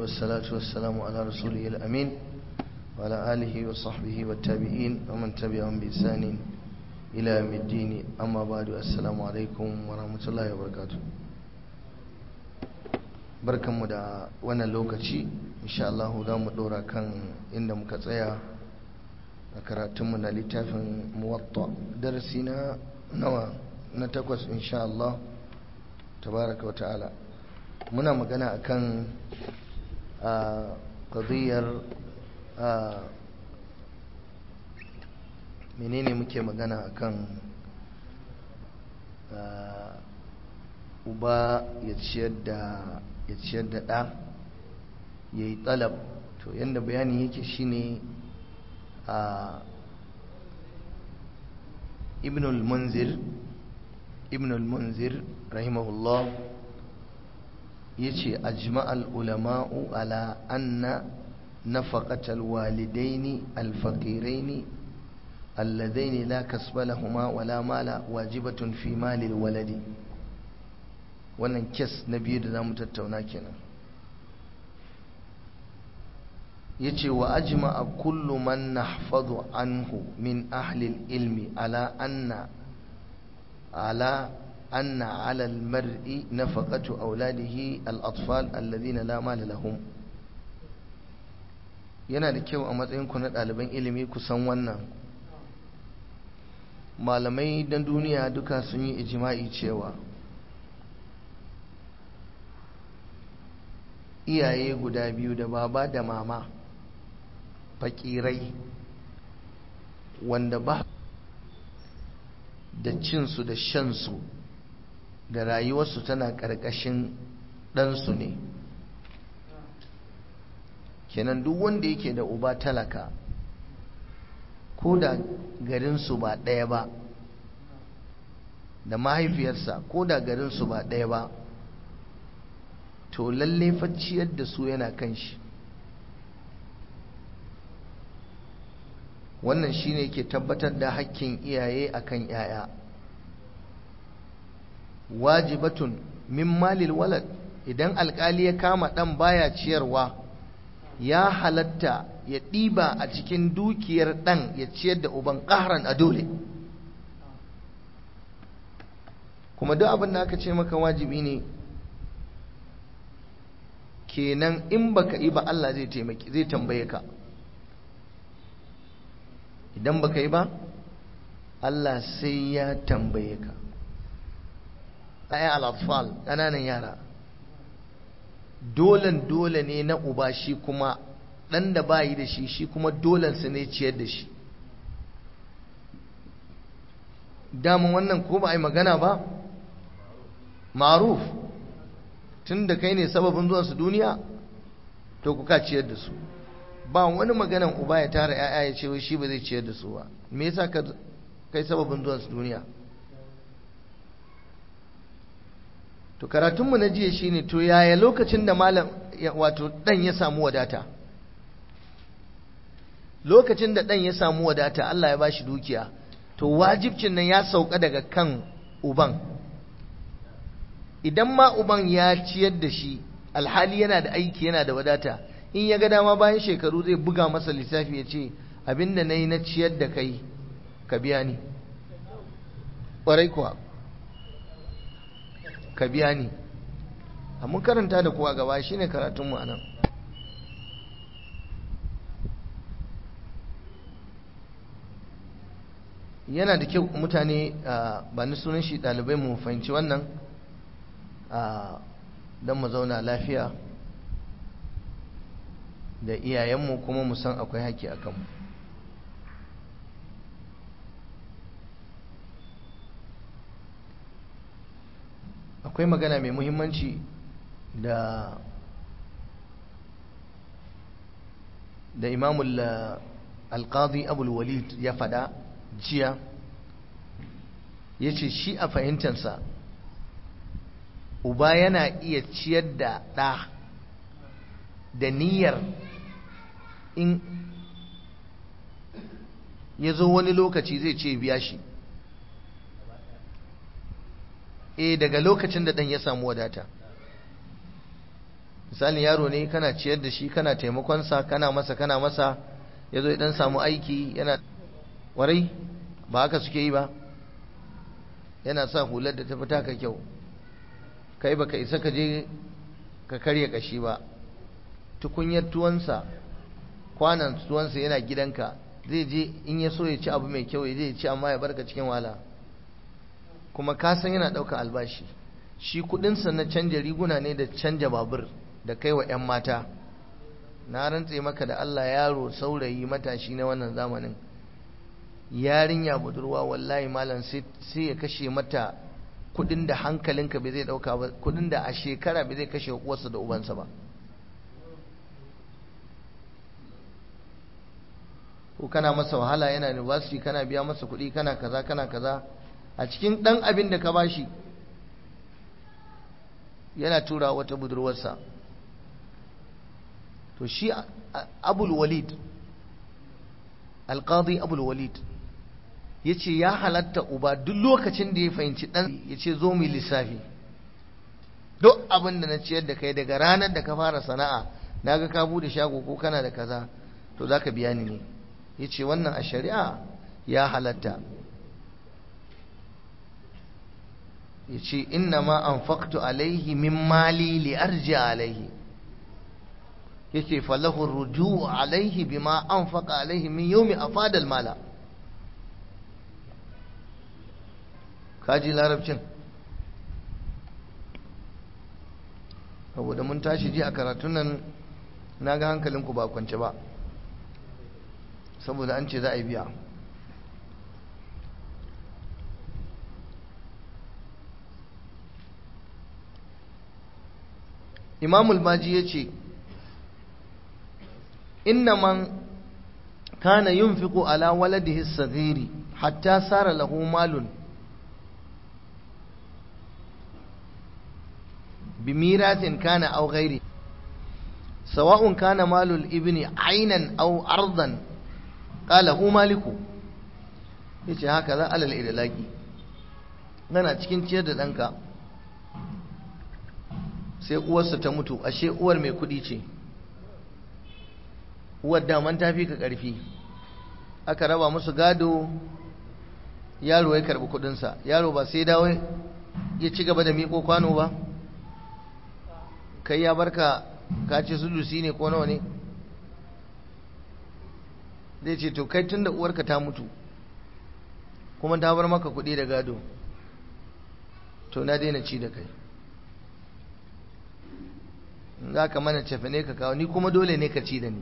والصلاة والسلام على رسوله الأمين وعلى آله وصحبه والتابعين ومن تبعهم بإحسان إلى يوم الدين أما بعد السلام عليكم ورحمة الله وبركاته barkanmu da wannan lokaci insha Allah za mu dora kan inda muka tsaya a karatunmu na littafin muwatta darasi na nawa na takwas insha Allah tabaraka wa ta'ala muna magana akan a qadiyar a menene muke magana akan uba ya ciyar da ya ciyar da ɗa ya yi tsalab to yadda bayani yake shine a ibnul munzir ibnul munzir rahimahullah ya ce ajma'al ulama'u ala anna nafaqatal walidaini alfaqiraini alladaini la kasba lahuma wala mala wajibatun fi malil waladi wannan kes na biyu da za mu tattauna kenan ya ce wa ajima a kullu man nahfadu anhu min ahlil ilmi ala anna ala anna ala almar'i nafaqatu auladihi al-atfal alladhina la mala lahum yana da kyau a matsayin ku na ɗaliban ilimi ku san wannan malamai dan duniya duka sun yi ijima'i cewa iyaye guda biyu da baba da mama fakirai wanda ba da cinsu da shansu da rayuwarsu tana ƙarƙashin ɗansu ne kenan duk wanda yake da uba talaka ko da garinsu ba ɗaya ba da mahaifiyarsa ko da garinsu ba ɗaya ba to lalle facciyar da su yana kan shi wannan shine ke tabbatar da hakkin iyaye akan yaya wajibatun min malil walad idan alkali ya kama dan baya ciyarwa ya halatta ya ɗiba a cikin dukiyar ɗan ya ciyar da uban ƙaharan a dole kuma duk abin da aka ce maka wajibi ne kenan in baka yi ba Allah zai taimaki zai tambaye ka idan baka yi ba Allah sai ya tambaye ka ayan al-atfal ƙananan yara dolen dole ne na uba shi kuma ɗan da bayi da shi shi kuma dolen su ne ciyar da shi damun wannan ko ba a yi magana ba maruf tun da kai ne sababin zuwansu duniya to kuka ciyar da su ba wani maganan uba ya tara ya'ya ya ce shi ba zai ciyar da su ba me yasa ka kai sababin zuwansu duniya to karatunmu na jiya shine to yaya lokacin da malam wato dan ya samu wadata lokacin da dan ya samu wadata Allah ya bashi dukiya to wajibcin nan ya sauka daga kan uban idan ma uban ya ciyar da shi alhali yana da aiki yana da wadata in ya ga dama bayan shekaru zai buga masa lissafi ya ce abinda na yi na ciyar da kai ka biya ni ƙwarai kuwa ka biya ni mun karanta da kuwa gaba shi ne karatunmu a nan yana da kyau mutane ba ni sunan shi ɗalibai mu fahimci wannan don mu zauna lafiya da iyayenmu kuma mu san akwai haƙƙi a kanmu akwai magana mai muhimmanci da da imamul alƙadi abul walid ya faɗa jiya ya ce shi a fahimtansa uba yana iya ciyar da ɗa da niyyar in ya zo wani lokaci zai ce biya shi eh daga lokacin da ɗan ya samu wadata misali yaro ne kana ciyar da shi kana taimakonsa kana masa kana masa ya zo idan samu aiki yana warai ba haka suke yi ba yana sa hular da ta fita ka kyau kai baka isa ka je ka karya kashi ba tukunyar tuwansa kwanan tuwansa yana gidanka zai je in ya so ya ci abu mai kyau ya zai ci amma ya barka cikin wala kuma ka san yana ɗaukar albashi shi kudinsa na canja riguna ne da canja babur da kai wa 'yan mata na rantse maka da Allah yaro saurayi matashi na wannan zamanin yarinya budurwa wallahi malam sai ya kashe mata kudin da hankalinka bai zai dauka ba kudin da a shekara bai zai kashe uwarsa da ubansa ba ko kana masa wahala yana university kana biya masa kudi kana kaza kana kaza a cikin dan abin da ka bashi yana tura wata budurwarsa to shi abul walid alqadi abul walid ya ce ya halatta uba duk lokacin da ya fahimci ɗan ya ce zo mu lissafi duk abin da na ciyar da kai daga ranar da ka fara sana'a na ga ka bude shago ko kana da kaza to za ka biya ni ne ya ce wannan a shari'a ya halatta ya ce inna ma an faktu alaihi min mali li arji alaihi ya ce falahu ruju alaihi bima an faka alaihi min yomi a fadal mala kaji larabcin saboda mun tashi ji a karatun nan na ga hankalinku ba kwance ba saboda an ce za a yi biya imamul maji ya ce inna man kana yunfiqu ala waladihi sagiri hatta sara lahu malun بميراث كان أو غيره سواء كان مال الابن عينا أو أرضا قال هو مالك yace haka za alal idlaki gana cikin ciyar da ɗanka sai uwarsa ta mutu ashe uwar mai kuɗi ce uwar daman ta fi ka ƙarfi aka raba musu gado yaro ya karɓi kuɗinsa yaro ba sai dawo ya ci gaba da miƙo kwano ba kai ya barka ka ce sulusi ne ko nawa ne zai ce to kai tun da uwarka ta mutu kuma ta bar maka kuɗi da gado to na daina ci da kai za ka mana cefe ne ka kawo ni kuma dole ne ka ci da ni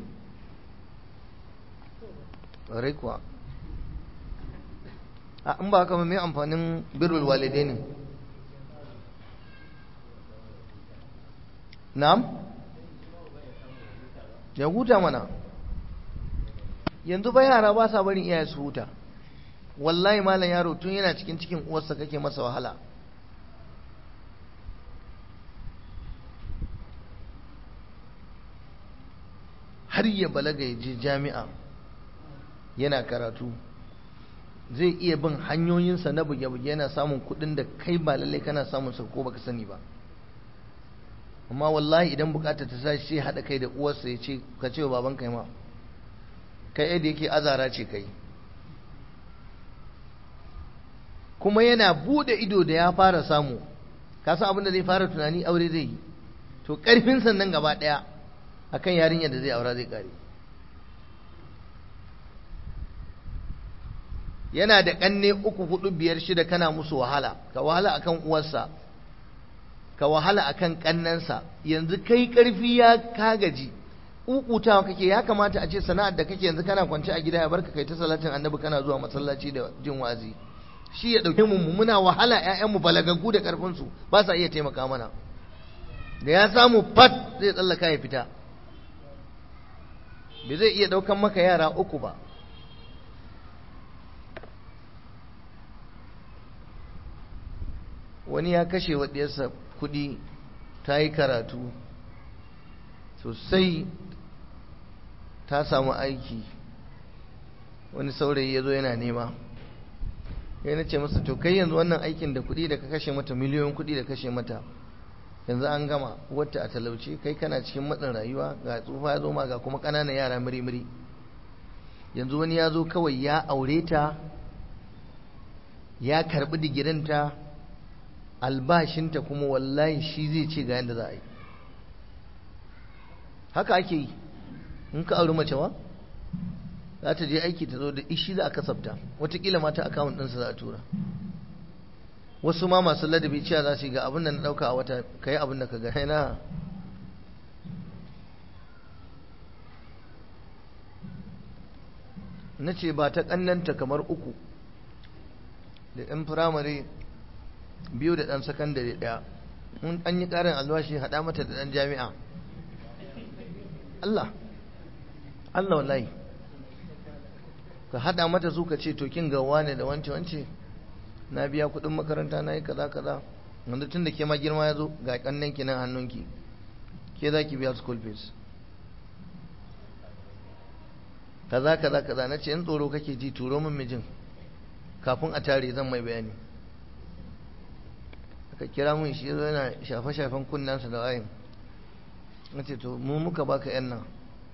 rai kuwa a in ba haka mai amfanin birrul walidai ne na'am ya huta mana yanzu ba yara ba sa barin iyaye su huta wallahi malam yaro tun yana cikin cikin uwarsa kake masa wahala har ya balaga ya je jami'a yana karatu zai iya bin hanyoyinsa na buge-buge yana samun kudin da kai ba lallai kana samun sa ko baka sani ba amma wallahi idan bukatar ta sashi sai haɗa kai da uwarsa ya ce ka ce wa baban kai ma kai yadda yake azara ce kai kuma yana bude ido da ya fara samu ka san abin da zai fara tunani aure zai yi to karfin sannan gaba ɗaya akan yarinyar da zai aura zai kare yana da ƙanne uku hudu biyar shida kana musu wahala ka wahala akan uwarsa ka wahala akan kannansa yanzu kai karfi ya kagaji ukutawa kake ya kamata a ce sana'ar da kake yanzu kana kwance a gida ya barka kai ta salatin annabi kana zuwa masallaci da jin wazi shi ya dauke mu muna wahala ƴaƴan mu balagaggu da karfin su ba sa iya taimaka mana da ya samu fat zai tsallaka ya fita bai zai iya daukan maka yara uku ba wani ya kashe wa ɗiyarsa kuɗi ta yi karatu sosai ta samu aiki wani saurayi ya zo yana nema ya na ce masa to kai yanzu wannan aikin da kuɗi da ka kashe mata miliyoyin kuɗi da kashe mata yanzu an gama wata a talauce kai kana cikin matsin rayuwa ga tsufa ya zo ma ga kuma ƙananan yara muri-muri yanzu wani ya zo kawai ya aure ta ya karɓi digirinta albashinta kuma wallahi shi zai ce ga yadda za a yi haka ake yi in ka auri mace ma za ta je aiki ta zo da ishi za a kasafta watakila mata akawun ɗinsa za a tura wasu ma masu ladabi cewa za su yi ga abin da na ɗauka a wata ka yi abin da ka gane na na ce ba ta ƙannanta kamar uku da ɗan firamare biyu da ɗan sakandare ɗaya in an yi ƙarin albashi haɗa mata da ɗan jami'a Allah Allah wallahi ka haɗa mata su ka ce to kin gawa ne da wance wance na biya kuɗin makaranta na yi kaza kaza wanda tun da ke ma girma ya zo ga ƙannen ki nan hannunki ke za ki biya school fees kaza kaza kaza na ce in tsoro kake ji turo min mijin kafin a tare zan mai bayani aka kira mun shi yana shafe-shafen kunnansa da wayin na ce to mu muka baka yan nan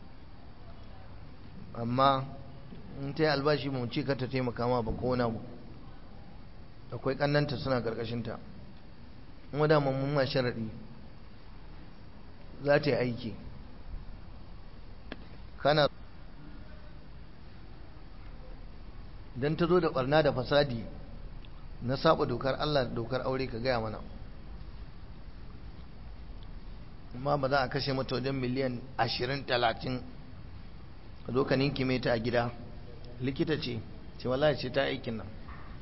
amma in ta yi albashi mu ce ka ta taimaka ma ba ko mu akwai kannanta suna karkashinta kuma da mun ma sharaɗi za ta yi aiki kana don ta zo da barna da fasadi na saba dokar Allah da dokar aure ka gaya mana amma ba za a kashe mata wajen miliyan ashirin talatin ka zo ka ninki ta a gida likita ce ce wallahi ce ta aikin nan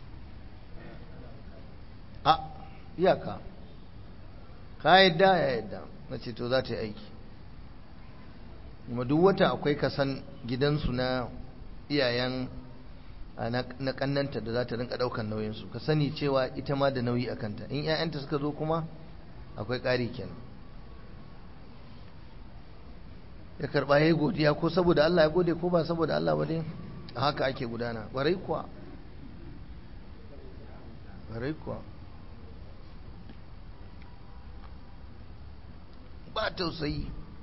a iyaka ka yadda ya yadda na ce to za ta yi aiki kuma duk wata akwai kasan gidansu na iyayen na kannanta da za ta rinka daukan nauyinsu ka sani cewa ita ma da nauyi a kanta in 'ya'yanta suka zo kuma akwai ƙari kenan ya karɓa ya yi godiya ko saboda Allah ya gode ko ba saboda Allah ba dai a haka ake gudana ƙwarai kuwa ƙwarai kuwa ba tausayi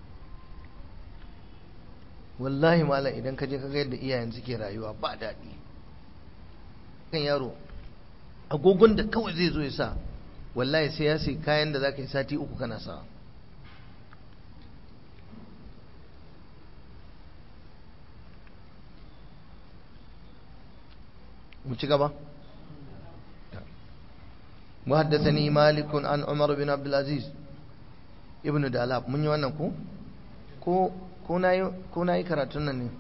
wallahi malam idan ka je ka ga yadda iyayen suke rayuwa ba daɗi kan yaro agogon da kawai zai zo ya sa wallahi sai ya sai kayan da za ka yi sati uku kana sa mu ci gaba وحدثني مالك عن عمر بن عبد العزيز ابن دالاب mun yi wannan ko ko ko na yi karatun nan ne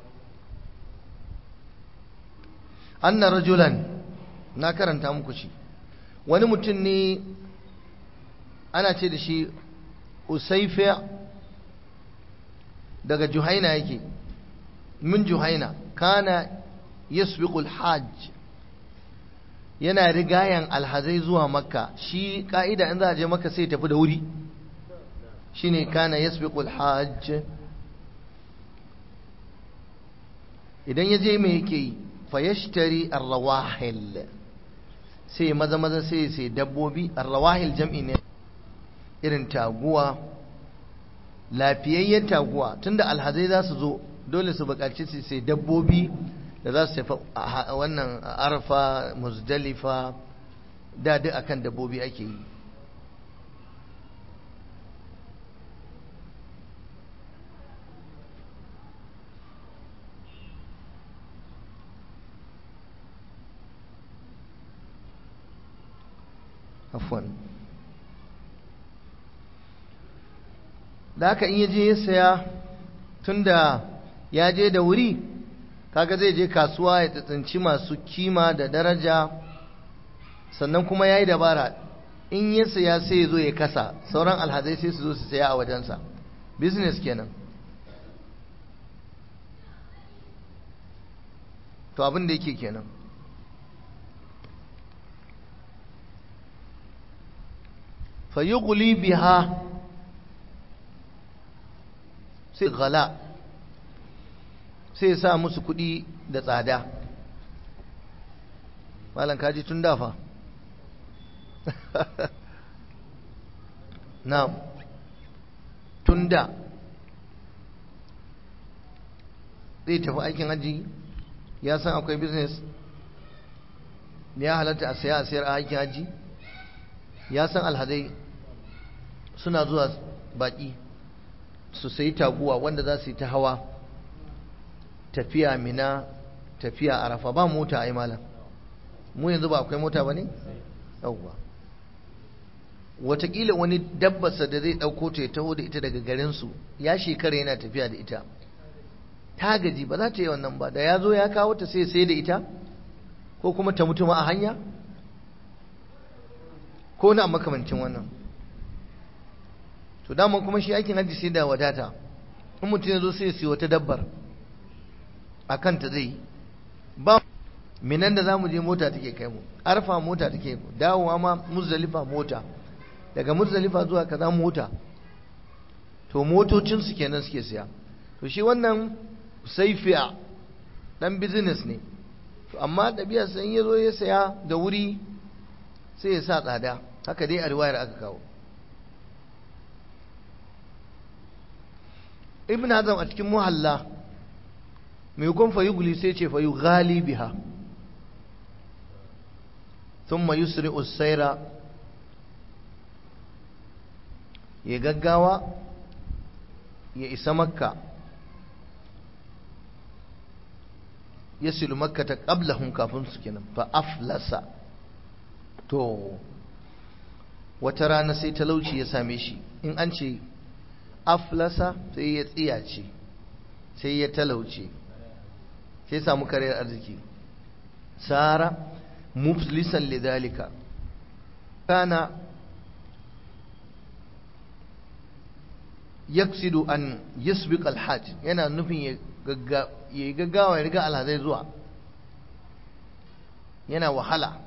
anna rajulan na karanta muku shi wani mutum ne ana ce da shi usaifiya daga juhaina yake min juhaina kana yasbiqul hajj yana rigayan alhazai zuwa makka shi ka'ida in za a je makka sai tafi da wuri shine kana yasbiqul hajj idan ya je me yake yi fayashtari arrawahil sai maza maza sai sai dabbobi arrawahil jam'i ne irin taguwa lafiyayyen taguwa tunda alhazai za su zo dole su buƙaci su sai dabbobi da za su tafi wannan arfa muzdalifa da duk akan dabbobi ake yi afwan da haka in ya je ya saya tunda ya je da wuri kaga zai je kasuwa ya tsitsinci masu kima da daraja sannan kuma ya yi dabara in ya saya sai ya zo ya kasa sauran alhazai sai su zo su saya a wajensa business kenan to abin da yake kenan fayughli biha sai gala sai sa musu kuɗi da tsada malam kaji tun dafa na tunda zai tafi aikin hajji ya san akwai business ya halatta a saya a sayar a aikin hajji ya san alhazai suna zuwa baki su sayi taguwa wanda za su yi ta hawa tafiya mina tafiya arafa ba mota ai malam mu yanzu ba akwai mota ba ne? yauwa watakila wani dabbasa da zai ɗauko ta ya taho da ita daga garinsu ya shekara yana tafiya da ita ta gaji ba za ta yi wannan ba da ya zo ya kawo ta sai sai da ita ko kuma ta mutu ma a hanya ko na makamancin wannan to dama kuma shi aikin hajji sai da wadata in mutum ya zo sai siyo wata dabbar a kanta zai ba minan da za mu je mota take kai mu arfa mota take mu dawowa ma muzdalifa mota daga muzdalifa zuwa kaza mota to motocin su kenan suke siya to shi wannan saifiya dan business ne to amma ɗabi'ar san ya zo ya saya da wuri sai ya sa tsada haka dai a riwayar aka kawo ibn hazm a cikin muhalla mai kun fa yugli sai ce fa yughali biha thumma yusri'u sayra ya gaggawa ya isa makka yasilu makka ta qablahum kafin su kenan fa aflasa to wata rana sai talauci ya same shi in an ce aflasa sai ya tsiyace sai ya talauce sai samu karyar arziki sara muflisan lidalika kana yaksidu an yasbiq alhaj yana nufin ya yi gaggawa ya riga alhazai zuwa yana wahala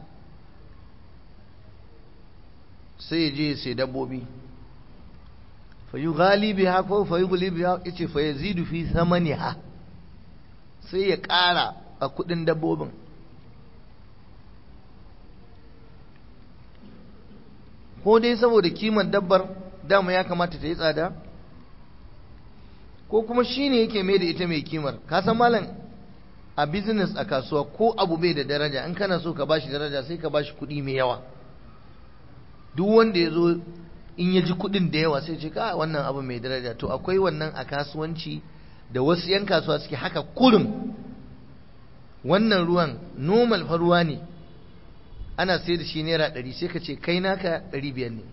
sai ya je sai dabbobi fayu galibi ha ko fayu galibi ha yace fa yazidu fi samaniha sai ya ƙara a kudin dabbobin ko dai saboda kiman dabbar dama ya kamata ta yi tsada ko kuma shi ne yake mai da ita mai kimar ka san malam a business a kasuwa ko abu bai da daraja in kana so ka bashi daraja sai ka bashi kuɗi mai yawa duk wanda ya zo in ya ji kuɗin da yawa sai ce ka wannan abu mai daraja to akwai wannan a kasuwanci da wasu 'yan kasuwa suke haka kurum wannan ruwan normal fa ruwa ne ana sai da shi naira ɗari sai ka ce kai naka ɗari biyar ne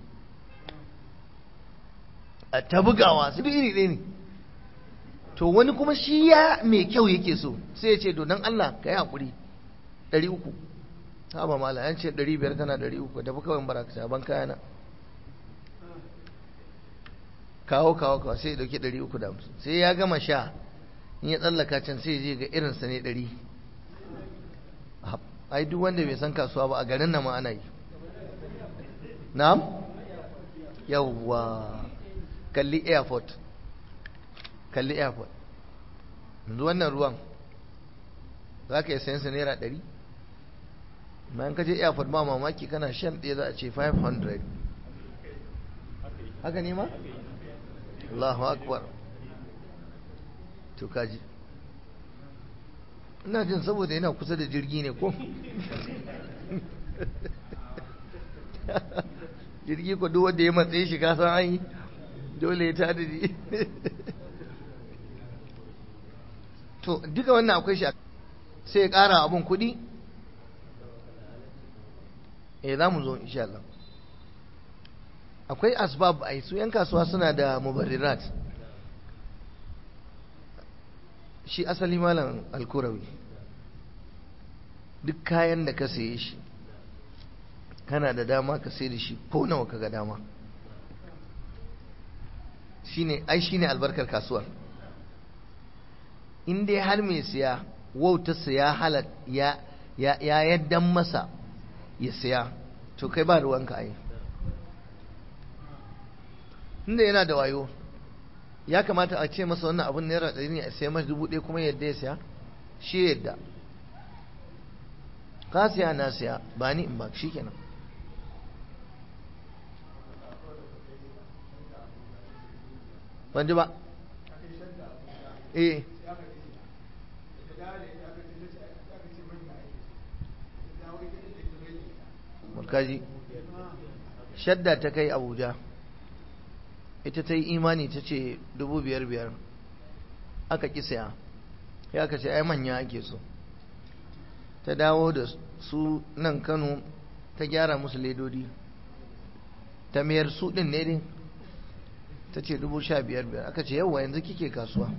a ta bugawa su iri ɗaya ne to wani kuma shi ya mai kyau yake so sai ya ce to don Allah ka yi haƙuri ɗari uku ha ba mala yan ce ɗari biyar tana ɗari uku tafi kawai baraka ta ban kayana kawo kawo kawo sai ya ɗauki ɗari uku da hamsin sai ya gama sha in ya tsallaka can sai ya je ga irinsa ne ɗari ai duk wanda bai san kasuwa ba a garin nan ma ana yi na'am yawwa kalli airport kalli airport yanzu wannan ruwan za ka yi sayan sa naira ɗari bayan ka je airport ba mamaki kana shan ɗaya za a ce 500 haka ne ma? Allahu akbar to kaji ina jin saboda yana kusa da jirgi ne ko jirgi ko duk wanda ya matsayi shi ka san an yi dole ya tada ji to duka wannan akwai shi sai ya ƙara abun kuɗi eh za mu zo insha Allah akwai asbab ai su yan kasuwa suna da mubarrirat shi asali malam alkurawi duk kayan da ka saye shi kana da dama ka sai da shi ko nawa ka ga dama shine ai shine albarkar kasuwar in dai har mai siya wautarsa ya halat ya ya ya yaddan masa ya siya to kai ba ruwanka ai inda yana da wayo ya kamata a ce masa wannan abun naira ɗari ne a siya masa dubu ɗaya kuma yadda ya siya shi yadda ka siya na siya ba ni in ba shi kenan ban ji ba eh kaji shadda ta kai abuja ita ta yi imani ta ce dubu biyar biyar aka ƙi saya ya aka ce ai manya ake so ta dawo da su nan kano ta gyara musu ledodi ta mayar su ɗin ne din ta ce dubu sha biyar biyar aka ce yawwa yanzu kike kasuwa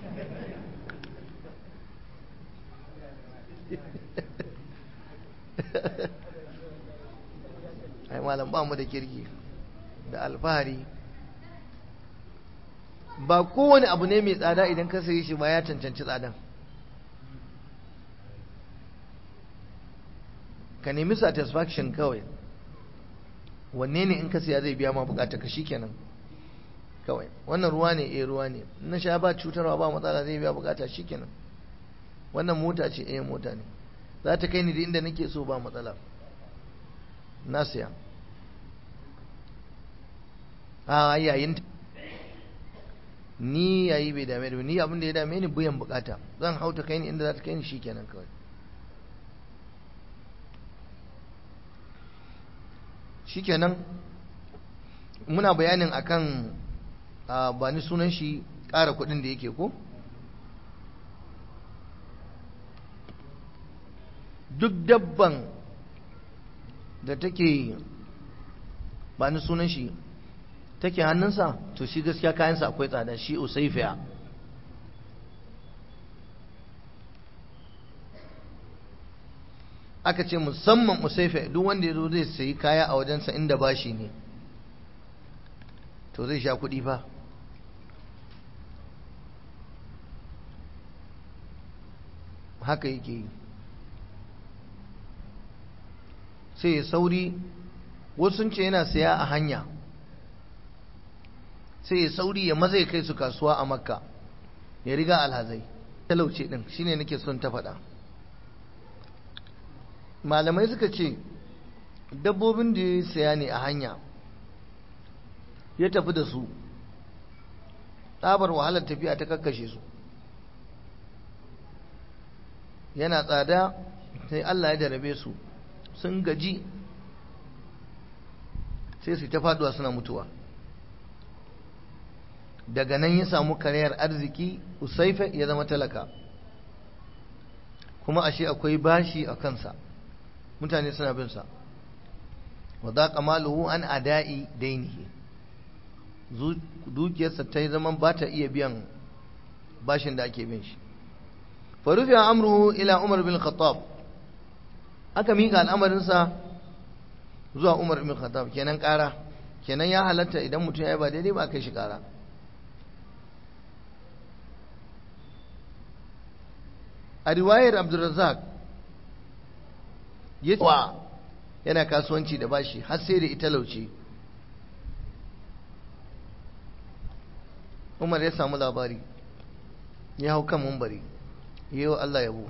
ai malam ba mu da kirki da alfahari ba kowane abu ne mai tsada idan ka sayi shi ba ya cancanci tsadan ka nemi satisfaction kawai wanne ne in ka siya zai biya ma bukata ka kenan kawai wannan ruwa ne eh ruwa ne na sha ba cutarwa ba matsala zai biya bukata kenan wannan mota ce eh mota ne za ta kai ni da inda nake so ba matsala na siya a yayin ni yayi bai dame da ni abin da ya dame ni buyan bukata zan hauta kai ni inda za ta kai ni shikenan kawai shikenan muna bayanin akan ba ni sunan shi ƙara kuɗin da yake ko duk dabban da take ba ni sunan shi take hannunsa to shi gaskiya kayansa akwai tsada shi usaifiya aka ce musamman usaifiya duk wanda ya zo zai sayi kaya a wajensa inda bashi ne to zai sha kuɗi fa haka yake yi sai ya sauri wasu sun ce yana saya a hanya sai ya sauri ya maza ya kai su kasuwa a makka ya riga alhazai talauce din shine nake son ta faɗa malamai suka ce dabbobin da ya saya ne a hanya ya tafi da su tsabar wahalar tafiya ta kakkashe su yana tsada sai Allah ya jarabe su sun gaji sai su ta faduwa suna mutuwa daga nan ya samu karayar arziki usaifa ya zama talaka kuma ashe akwai bashi a kansa mutane suna bin sa wa za maluhu an ada'i dainihi dukiyarsa ta yi zaman ba ta iya biyan bashin da ake bin shi farufi amruhu ila umar bin khattab aka miƙa al'amarinsa zuwa umar bin khattab kenan ƙara kenan ya halatta idan mutum ya yi ba daidai ba kai shi ƙara a riwayar abdulrazak ya wa yana kasuwanci da bashi har sai da ita lauce umar ya samu labari ya hau kan mumbari yi wa Allah yabo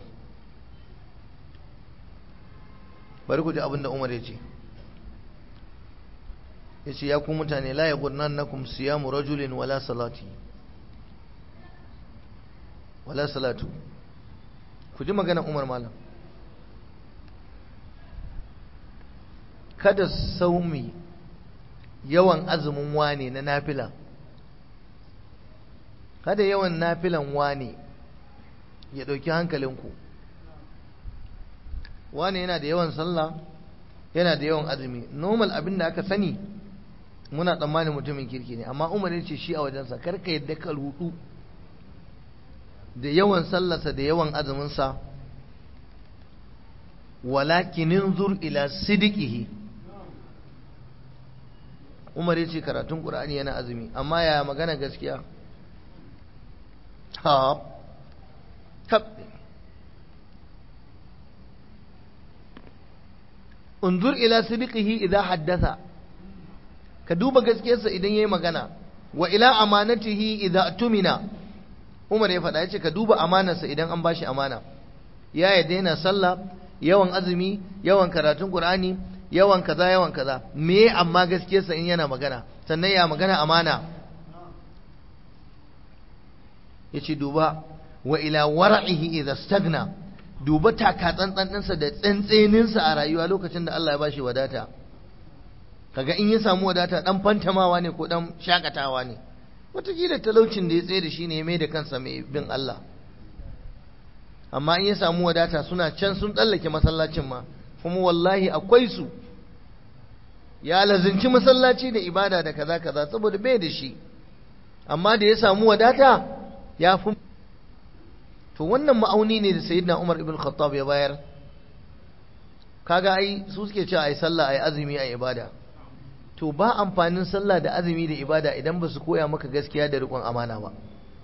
bari ku ji abinda umar ya ce ya ce ya ku mutane la ya gurnan na kum siyamu rajulin wala salati wala salatu ku ji magana umar malam kada saumi yawan azumin wane na nafila kada yawan nafilan wane ya ɗauki hankalinku wane yana da yawan sallah yana da yawan azumi normal abin da aka sani muna tsammanin mutumin kirki ne amma umar ce shi a wajensa karka yadda ka rudu da yawan sallarsa da yawan azuminsa walakinin zur ila sidikihi umar ya ce karatun ƙur'ani yana azumi amma ya magana gaskiya ha tabbi unzur ila sidiqihi idza haddatha ka duba gaskiyarsa idan yayi magana wa ila amanatihi idza tumina Umar ya faɗa yace ka duba amanarsa idan an bashi amana ya yadda yana sallah yawan azumi yawan karatun qur'ani yawan kaza yawan kaza me amma gaskiyarsa in yana magana sannan ya magana amana yace duba wa ila war'ihi idza stagna duba taka tsantsan ɗinsa da tsantseninsa a rayuwa lokacin da Allah ya bashi wadata kaga in ya samu wadata dan fantamawa ne ko dan shakatawa ne wataƙila talaucin da ya tsaye da shi ne ya mai da kansa mai bin Allah amma in ya samu wadata suna can sun tsallake masallacin ma kuma wallahi akwai su ya lazinci masallaci da ibada da kaza kaza saboda bai da shi amma da ya samu wadata ya fi to wannan ma'auni ne da sayyidina Umar ibn Khattab ya bayar kaga ai su suke cewa ai sallah ai azumi ai ibada to ba amfanin sallah da azumi da ibada idan ba su koya maka gaskiya da riƙon amana ba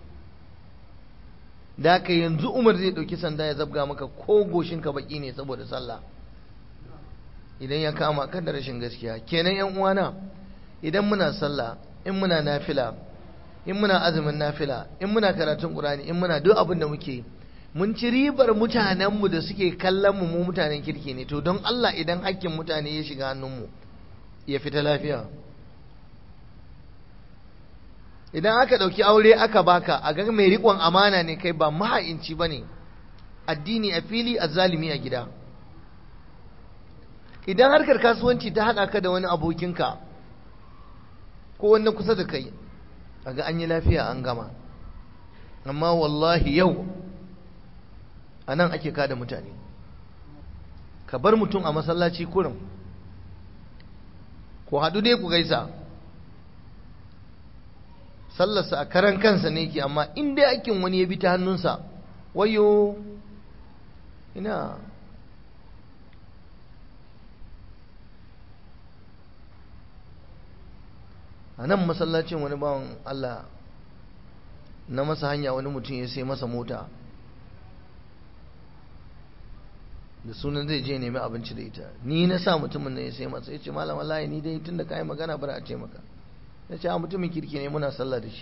da ka yanzu Umar zai ɗauki sanda ya zabga maka ko goshinka baki ne saboda sallah idan ya kama kan da rashin gaskiya kenan yan uwana idan muna sallah in muna nafila in muna azumin nafila in muna karatun qur'ani in muna duk abin da muke mun ci ribar mutanenmu da suke kallon mu mu mutanen kirki ne to don Allah idan hakkin mutane ya shiga hannunmu ya fita lafiya idan aka ɗauki aure aka baka a ga mai riƙon amana ne kai ba maha'inci ba ne addini a fili a zalimi a gida idan harkar kasuwanci ta haɗa ka da wani abokinka ko wani kusa da kai a ga an yi lafiya an gama amma wallahi yau a nan ake kada mutane ka bar mutum a masallaci kurin ku haɗu dai ku gaisa sallarsa a karan kansa ne yake amma in dai aikin wani ya bi ta hannunsa wayo ina a nan masallacin wani bawan Allah na masa hanya wani mutum ya sai masa mota da sunan zai je nemi abinci da ita ni na sa mutumin nan ya sai masa ya ce malam wallahi ni dai tunda ka yi magana bari a ce maka ya ce a mutumin kirki ne muna sallah da shi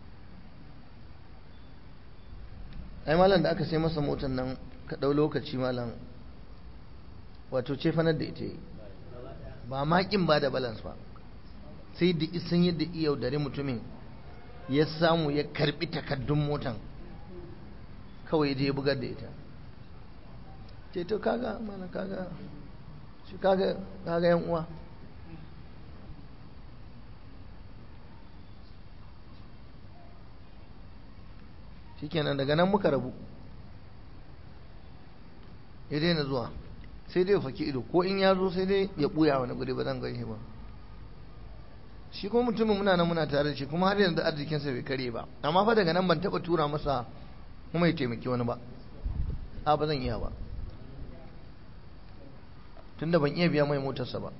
ai malam da aka sai masa motar nan ka ɗau lokaci malam wato ce fanar da ita yi ba makin ba da balance ba sai da isan yadda iya yaudare mutumin ya samu ya karbi takardun motan kawai ya je ya bugar da ita ce to kaga mana kaga shi kaga kaga yan uwa shikenan daga nan muka rabu ya daina zuwa sai dai ya faki ido ko in ya zo sai dai ya buya wani guri ba zan gaishe ba shi kuma mutumin muna nan muna tare da shi kuma har yanzu arzikinsa bai kare ba amma fa daga nan ban taba tura masa kuma ya taimaki wani ba a ba zan iya ba tunda ban iya biya mai motarsa ba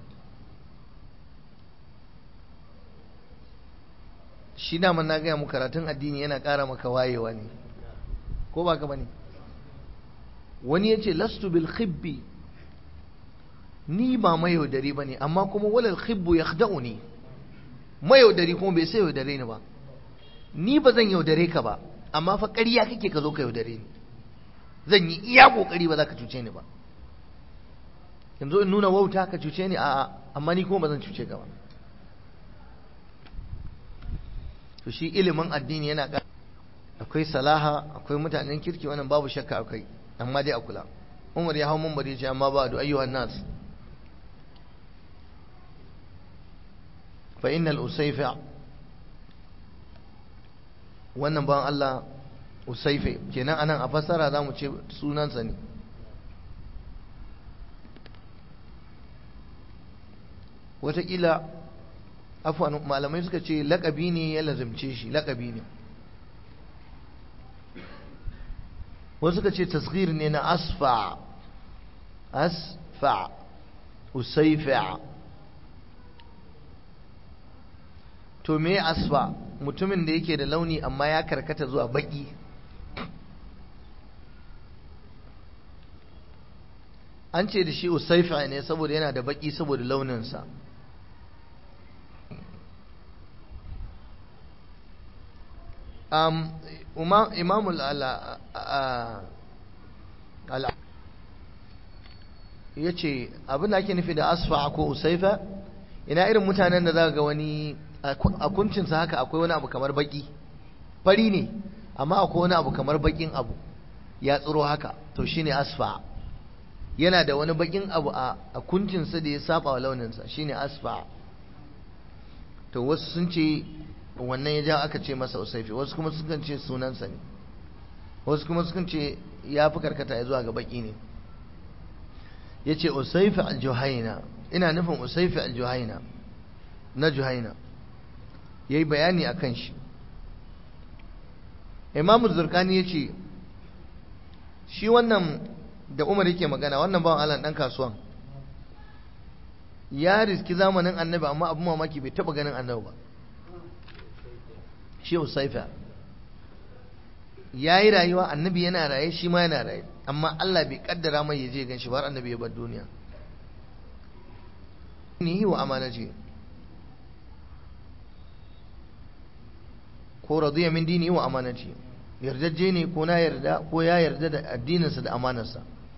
shi daman na gaya mu karatun addini yana ƙara maka wayewa ne ko ba ka bane wani ya ce lastu bil khibbi ni ba mayaudari ba ne amma kuma walal khibbu ya ne mayaudari kuma bai sai yaudare ni ba ni ba zan yaudare ka ba amma fa ƙarya kake ka zo ka yaudare ni zan yi iya ƙoƙari ba za ka cuce ni ba yanzu in nuna wauta ka cuce ni a'a amma ni kuma ba zan cuce ka ba to shi ilimin addini yana ƙara akwai salaha akwai mutanen kirki wannan babu shakka akwai amma dai a kula umar ya hau mun bari ce amma ba da ayyuhan nas fa innal usayfa wannan ban Allah usayfe kenan anan a fassara zamu ce sunansa ne wataƙila afwan malamai suka ce laƙabi ne ya lazimce shi laƙabi ne wasu suka ce tasghir ne na asfa asfa usaifa to me asfa mutumin da yake da launi amma ya karkata zuwa baki an ce da shi usaifa ne saboda yana da baki saboda launinsa um, imam ala ya ce abin da ake nufi da asfa ko usaifa ina irin mutanen da za ga wani a kuncinsa haka akwai wani abu kamar baki fari ne amma akwai wani abu kamar bakin abu ya tsiro haka to shine asfa yana da wani bakin abu a kuncinsa da ya saba wa launinsa shine asfa to wasu sun ce wannan ya ja aka ce masa usaifi wasu kuma sukan ce sunansa ne wasu kuma sukan ce ya fi karkata ya zuwa ga baki ne ya ce usaifi al-juhaina ina nufin usaifi al-juhaina na juhaina ya yi bayani a kan shi imamu zurkani ya ce shi wannan da umar yake magana wannan bawan allah ɗan kasuwan ya riski zamanin annabi amma abin mamaki bai taɓa ganin annabi ba shi usaifa ya yi rayuwa annabi yana raye shi ma yana raye amma allah bai kaddara mai ya je gan shi ba har annabi ya bar duniya ni wa amanaci ko radiya min dini wa amanati yardajje ne ko na yarda ko ya yarda da addininsa da amanarsa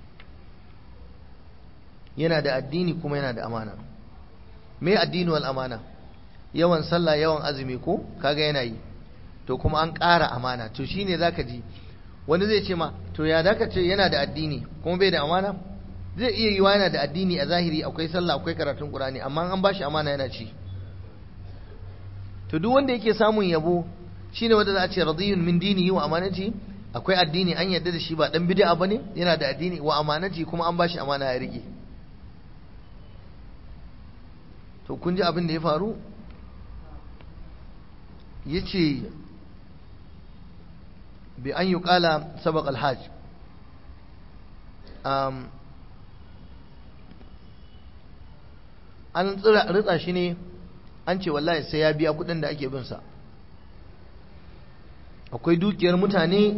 yana da addini kuma yana da amana me addini wal amana yawan sallah yawan azumi ko kaga yana yi to kuma an ƙara amana to shine zaka ji wani zai ce ma to ya zaka ce yana da addini kuma bai da amana zai iya yiwa yana da addini a zahiri akwai sallah akwai karatun qur'ani amma an bashi amana yana ci to duk wanda yake samun yabo shine wanda za a ce radiyun min dinihi wa amanati akwai addini an yarda da shi ba dan bid'a bane yana da addini wa amanati kuma an bashi amana ya rike to kun ji abin da ya faru yace bi an yuqala sabaq alhaj um an tsira ritsa shi ne an ce wallahi sai ya biya kudin da ake bin sa akwai dukiyar mutane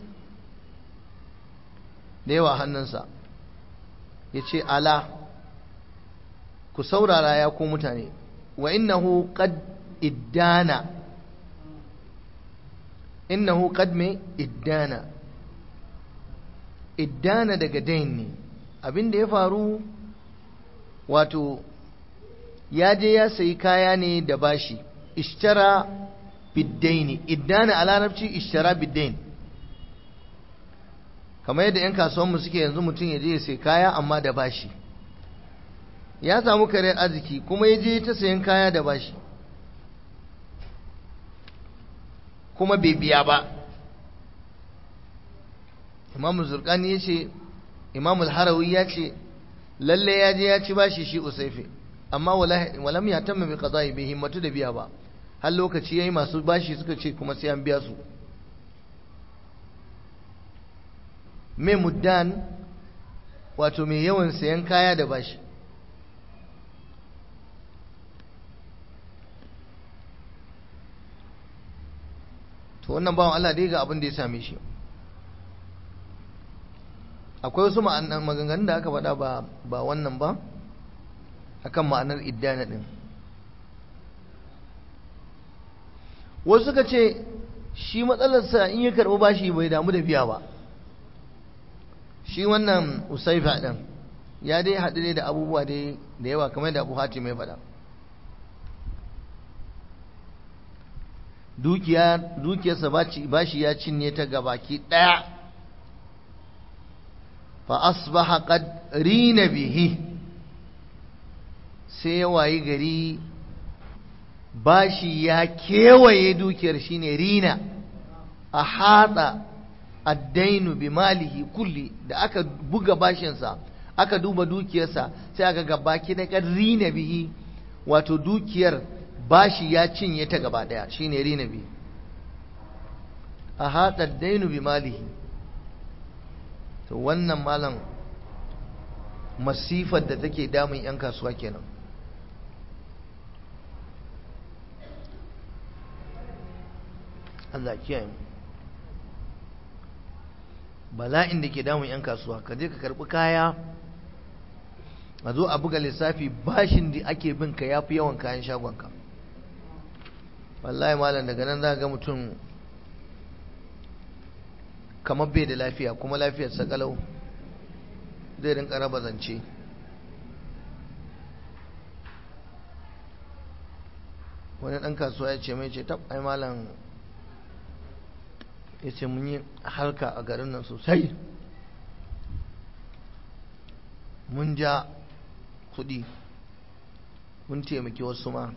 da yawa hannunsa ya ce ala ku saurara ya ku mutane wa innahu qad iddana innahu qad me iddana iddana daga dain ne abin da ya faru wato ya je ya sayi kaya ne da bashi ishtara biddaini iddana a larabci ishtara biddain kamar yadda 'yan kasuwanmu suke yanzu mutum ya je ya sai kaya amma da bashi ya samu kare arziki kuma ya je ta sayan kaya da bashi kuma bai biya ba imamu zurkani ya ce imamu harawi ya ce lalle ya je ya ci bashi shi usaife amma walam ya tamma bi qada'i bai himmatu da biya ba har lokaci yayi masu bashi suka ce kuma sai an biya su mai muddan wato mai yawan sayan kaya da bashi to wannan bawan Allah dai ga abin da ya same shi akwai wasu maganganun da aka faɗa ba ba wannan ba akan ma'anar iddana din wasu suka ce shi matsalarsa in ya karɓi bashi bai damu da biya ba shi wannan usaifa ɗin ya dai haɗu dai da abubuwa dai da yawa kamar da abu hati mai faɗa dukiyarsa bashi ya cinye ta gabaki ɗaya fa asbaha qad rina bihi sai ya wayi gari bashi ya kewaye dukiyar shine rina a hada addainu bi malihi kulli da aka buga bashinsa aka duba dukiyarsa sai aka ga baki da rina bihi wato dukiyar bashi ya cinye ta gaba daya shine rina bihi a hada addainu bi malihi to wannan malam masifar da take damun 'yan kasuwa kenan Allah kiyaye mu bala'in da ke damun 'yan kasuwa ka je ka karbi kaya a zo a buga lissafi bashin da ake bin ka ya fi yawan kayan shagonka wallahi malam daga nan za ga mutum kamar bai da lafiya kuma lafiyar sakalau zai rinka raba zance wani ɗan kasuwa ya ce mai ce tab ai malam ya ce mun yi harka a garin nan sosai mun ja kudi mun taimaki wasu ma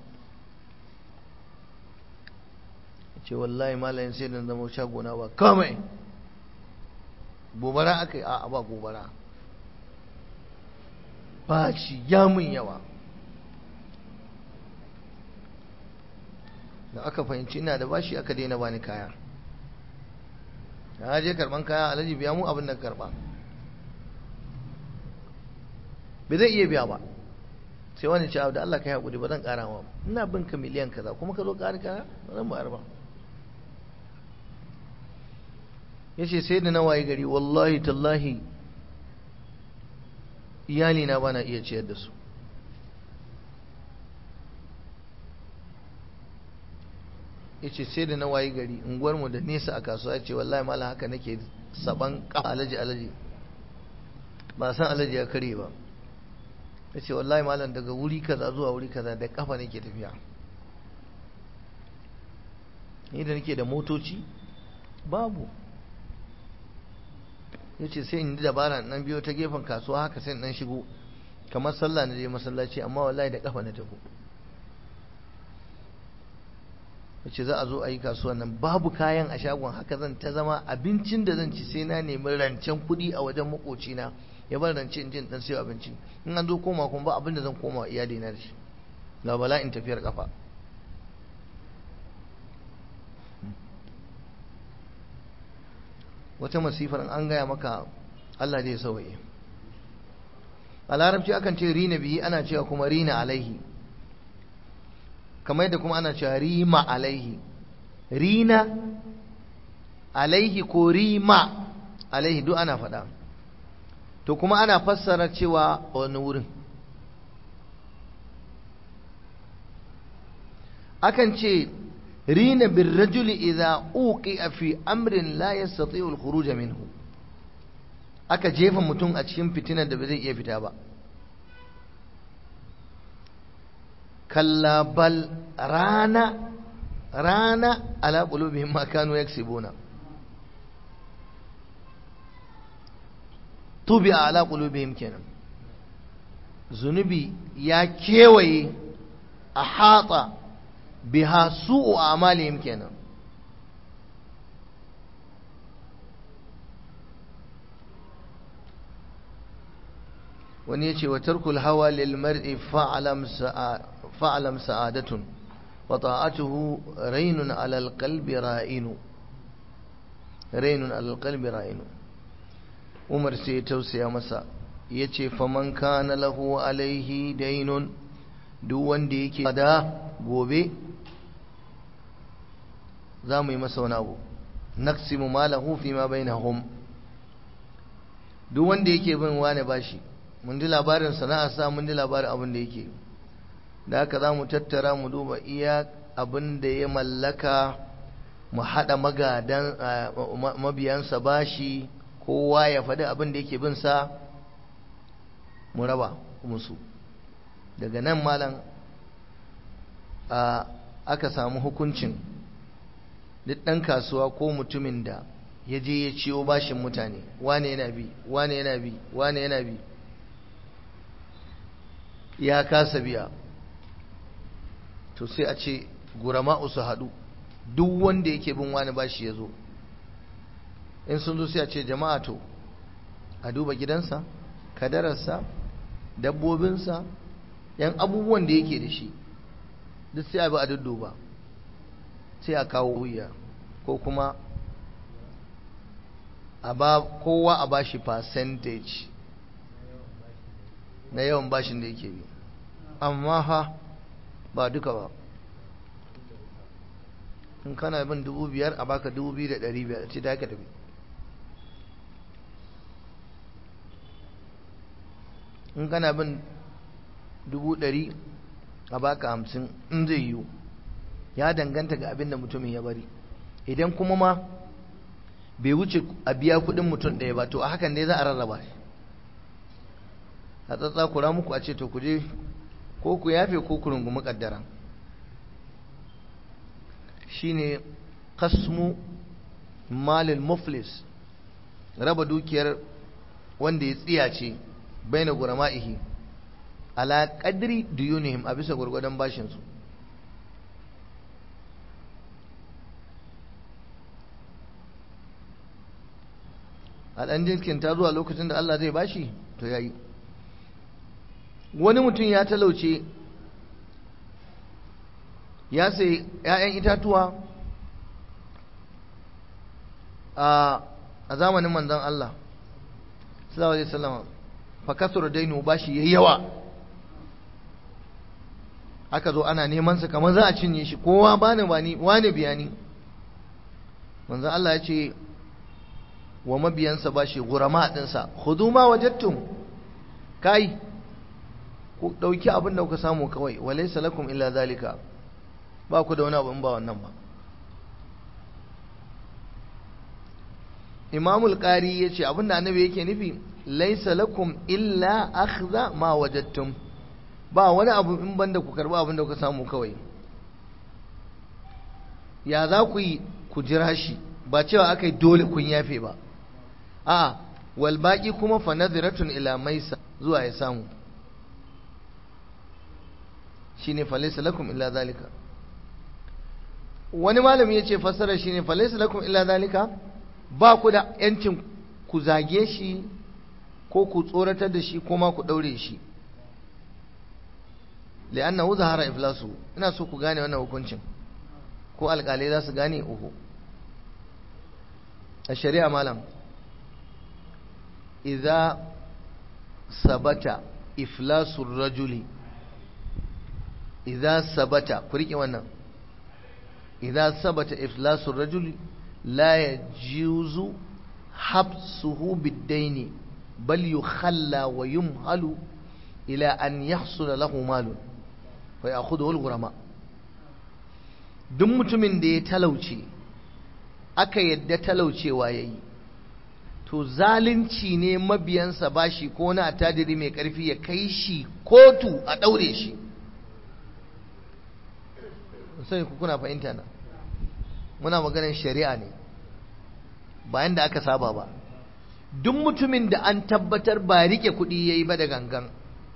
ce wallahi malayin sai da zama shagona ba kamai gobara aka yi a ba gobara ba shi ya mun yawa da aka fahimci ina da bashi aka daina bani kaya na je karban kaya alhaji biya mu abin da karba bai zai iya biya ba sai wani ce da Allah ka yi haƙuri ba zan ƙara ma ina bin ka miliyan kaza kuma ka zo ƙari kaya ba zan bayar ba ya ce sai da na waye gari wallahi tallahi iyali na bana iya ciyar da su ya ce sai da na waye gari unguwarmu da nesa a kasuwa ya ce wallahi mala haka nake saban alaji alaji ba san alaji ya kare ba ya ce wallahi malam daga wuri kaza zuwa wuri kaza da kafa nake tafiya ni da nake da motoci babu ya ce sai in dabara nan biyo ta gefen kasuwa haka sai nan shigo kamar sallah na je masallaci amma wallahi da kafa na tafi ya ce za a zo a yi kasuwa nan babu kayan a shagon haka zan ta zama abincin da zan ci sai na nemi rancen kuɗi a wajen makocina ya bar rance in jin dan sayo abinci in an zo koma kuma ba abin da zan koma iyali na da shi ga bala'in tafiyar kafa wata masifar an gaya maka Allah zai sauye a larabci akan ce rina biyi ana cewa kuma rina alaihi kamar yadda kuma ana cewa rima alaihi rina alaihi ko rima alaihi duk ana faɗa to kuma ana fassara cewa wani wurin akan ce rina bin rajuli idza uqi'a fi amrin la yastati'u al-khuruj minhu aka jefa mutum a cikin fitinar da ba zai iya fita ba kalla bal rana rana ala qulubihim ma kanu yaksibuna tubi ala qulubihim kenan zunubi ya kewaye a hata biha su'u amalihim kenan wani ya ce wa tarkul hawa lil mar'i fa'alam sa'adatun wa ta'atuhu rainun alal qalbi ra'inu rainun alal qalbi ra'inu umar sai ya tausaya masa ya ce faman kana lahu alaihi dainun duk wanda yake da gobe za mu yi masa wani abu naqsimu malahu fi ma bainahum duk wanda yake bin wani bashi mun ji labarin sana'a sa mun ji labarin abin da yake da haka za mu tattara mu duba iya abin da ya mallaka mu haɗa magadan mabiyansa bashi kowa ya faɗi abin da yake bin sa mu raba musu daga nan malam aka samu hukuncin duk ɗan kasuwa ko mutumin da ya je ya ciwo bashin mutane wane yana bi wane yana bi wane yana bi ya kasa biya to sai a ce gurama'u su haɗu duk wanda yake bin wani bashi ya zo in sun zo sai a ce jama'a to a duba gidansa kadararsa dabbobinsa yan abubuwan da yake da shi duk sai a bi a dudduba sai a kawo wuya ko kuma a ba kowa a bashi percentage na yawan bashin da yake bi amma ha ba duka ba in kana bin dubu biyar a baka dubu biyu da ɗari biyar ce da haka tafi in kana bin dubu ɗari a baka hamsin in zai yiwu ya danganta ga abin da mutumin ya bari idan kuma ma bai wuce a biya kuɗin mutum ɗaya ba to a hakan ne za a rarraba shi a tsatsa kura muku a ce to ku je ko ku yafe ko ku rungumi kaddara shine qasmu malil muflis raba dukiyar wanda ya tsiyace baina gurama'ihi ala qadri duyunihim a bisa gurgudan bashin su a ɗan jinkinta zuwa lokacin da Allah zai bashi to yayi wani mutum ya talauce ya sai ‘ya'yan itatuwa a zamanin manzan Allah sallallahu alaihi wasallam fa kasura dainu bashi yayi yawa aka zo ana neman sa kamar za a cinye shi kowa bani bani wani biyani manzan Allah ya ce wa mabiyansa bashi gurama dinsa khudu ma wajadtum kai ku dauki abin da kuka samu kawai walaysa lakum illa zalika ba ku da wani abu in ba wannan ba imamul qari yace abinda annabi yake nufi laysa lakum illa akhdha ma wajadtum ba wani abu in banda ku karba abin da kuka samu kawai ya za ku yi ku jira shi ba cewa akai dole kun yafe ba a wal baqi kuma fa nadhiratun ila maisa zuwa ya samu shine fa laysa lakum illa zalika wani malami yace fassara shine fa laysa lakum illa zalika ba ku da ‘yancin ku zage shi ko ku tsoratar da shi ko ma ku ɗaure shi li'anna hu zahara iflasu ina so ku gane wannan hukuncin ko alƙalai za su gane uku a shari'a malam idza sabata iflasu rajuli idza sabata ku riƙe wannan idza sabata iflasu rajuli لا يجوز حبسه بالدين بل يخلى ويمهل إلى أن يحصل له مال فيأخذه الغرماء duk mutumin da ya talauce aka yadda talaucewa ya yi to zalunci ne mabiyansa bashi ko na attajiri mai ƙarfi ya kai shi kotu a ɗaure shi sai ku kuna fahimta na muna maganar shari'a ne bayan da aka saba ba duk mutumin da an tabbatar ba rike kuɗi ya yi ba da gangan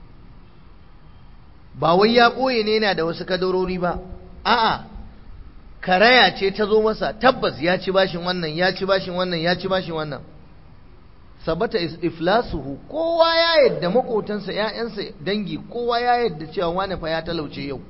ba wai ya ɓoye ne yana da wasu kadarori ba a'a karaya ce ta zo masa tabbas ya ci bashin wannan ya ci bashin wannan ya ci bashin wannan sabata iflasuhu kowa ya yadda makotansa ƴaƴansa dangi kowa ya yadda cewa wani fa ya talauce yau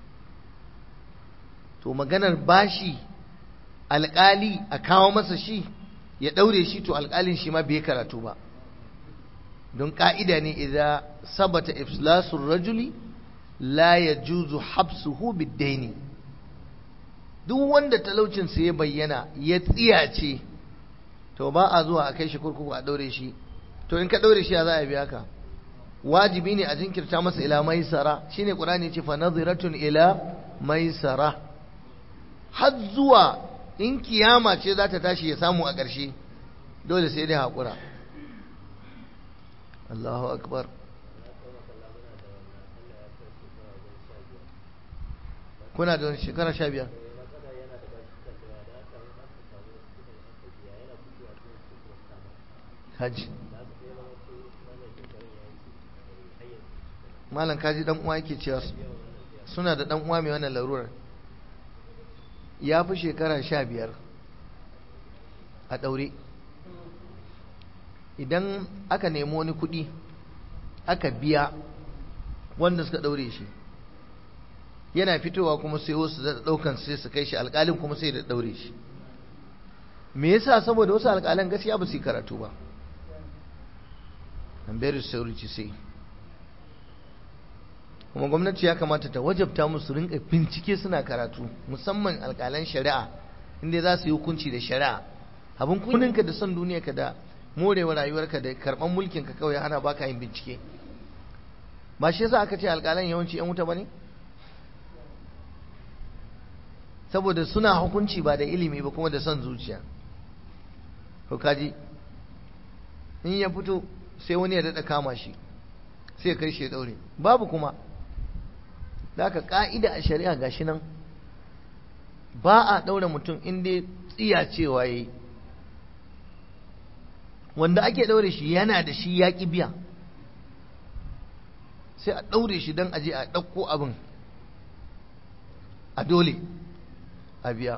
to maganar bashi alƙali a kawo masa shi ya ɗaure shi to alƙalin shi ma bai karatu ba don ƙa'ida ne idan sabata iflasun rajuli la ya juzu habsuhu biddaini duk wanda talaucinsa ya bayyana ya tsiyace to ba a zuwa a kai shi kurkuku a ɗaure shi to in ka ɗaure shi ya za a biya ka wajibi ne a jinkirta masa ila maisara shine qur'ani ce fa nadhiratun ila maisara har zuwa in kiyama ce za ta tashi ya samu a ƙarshe dole sai dai haƙura Allahu akbar kuna da shekara sha biyar hajji malam kaji dan uwa yake cewa suna da dan uwa mai wannan larurar ya fi shekara sha biyar a ɗaure idan aka nemi wani kuɗi aka biya wanda suka ɗaure shi yana fitowa kuma sai wasu da ɗaukan sai su kai shi alƙalin kuma sai da ɗaure shi me yasa saboda wasu alƙalan gaskiya ba su yi karatu ba I'm very sorry to say kuma gwamnati ya kamata ta wajabta musu rinka bincike suna karatu musamman alƙalan shari'a inda za su yi hukunci da shari'a abin kuninka da son duniyarka da morewa rayuwarka da karɓar mulkinka kawai ana baka yin bincike ba shi yasa aka ce alƙalan yawanci yan wuta bane saboda suna hukunci ba da ilimi ba kuma da son zuciya to kaji in ya fito sai wani ya daɗa kama shi sai kai shi ya ɗaure babu kuma da aka ƙa'ida a shari'a gashi nan ba a ɗaure mutum in dai tsiya cewa yi wanda ake ɗaure shi yana da shi ya ƙi biya sai a ɗaure shi don aje a ɗauko abin a dole a biya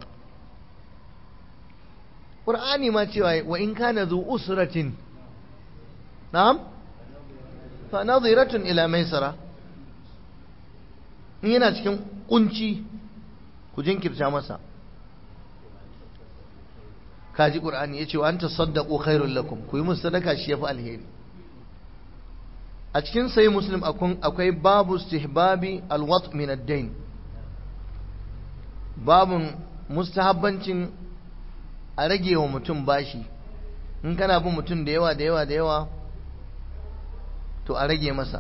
ƙur'ani ma cewa wa in kana zu usratin na'am fa nadhiratun ila maisara in yana cikin kunci ku jinkirta masa kaji qur'ani yace wa anta saddaqu khairul lakum ku yi musu sadaka shi yafi alheri a cikin sai muslim akwai babu istihbabi alwat min ad-dain babun mustahabbancin a rage wa mutum bashi in kana bin mutum da yawa da yawa da yawa to a rage masa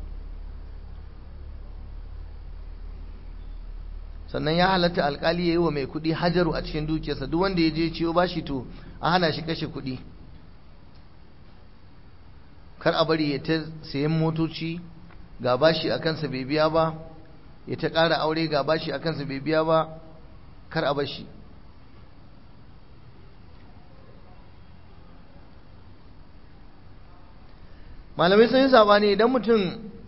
sannan ya halatta alkali ya yi wa mai kudi hajaru a cikin dukiyarsa duk wanda ya je ciwo bashi to a hana shi kashe kudi kar a bari ya ta sayan motoci ga bashi a kansa bai biya ba ya ta ƙara aure ga bashi a kansa bai biya ba kar a bashi malamai sun yi sabani idan mutum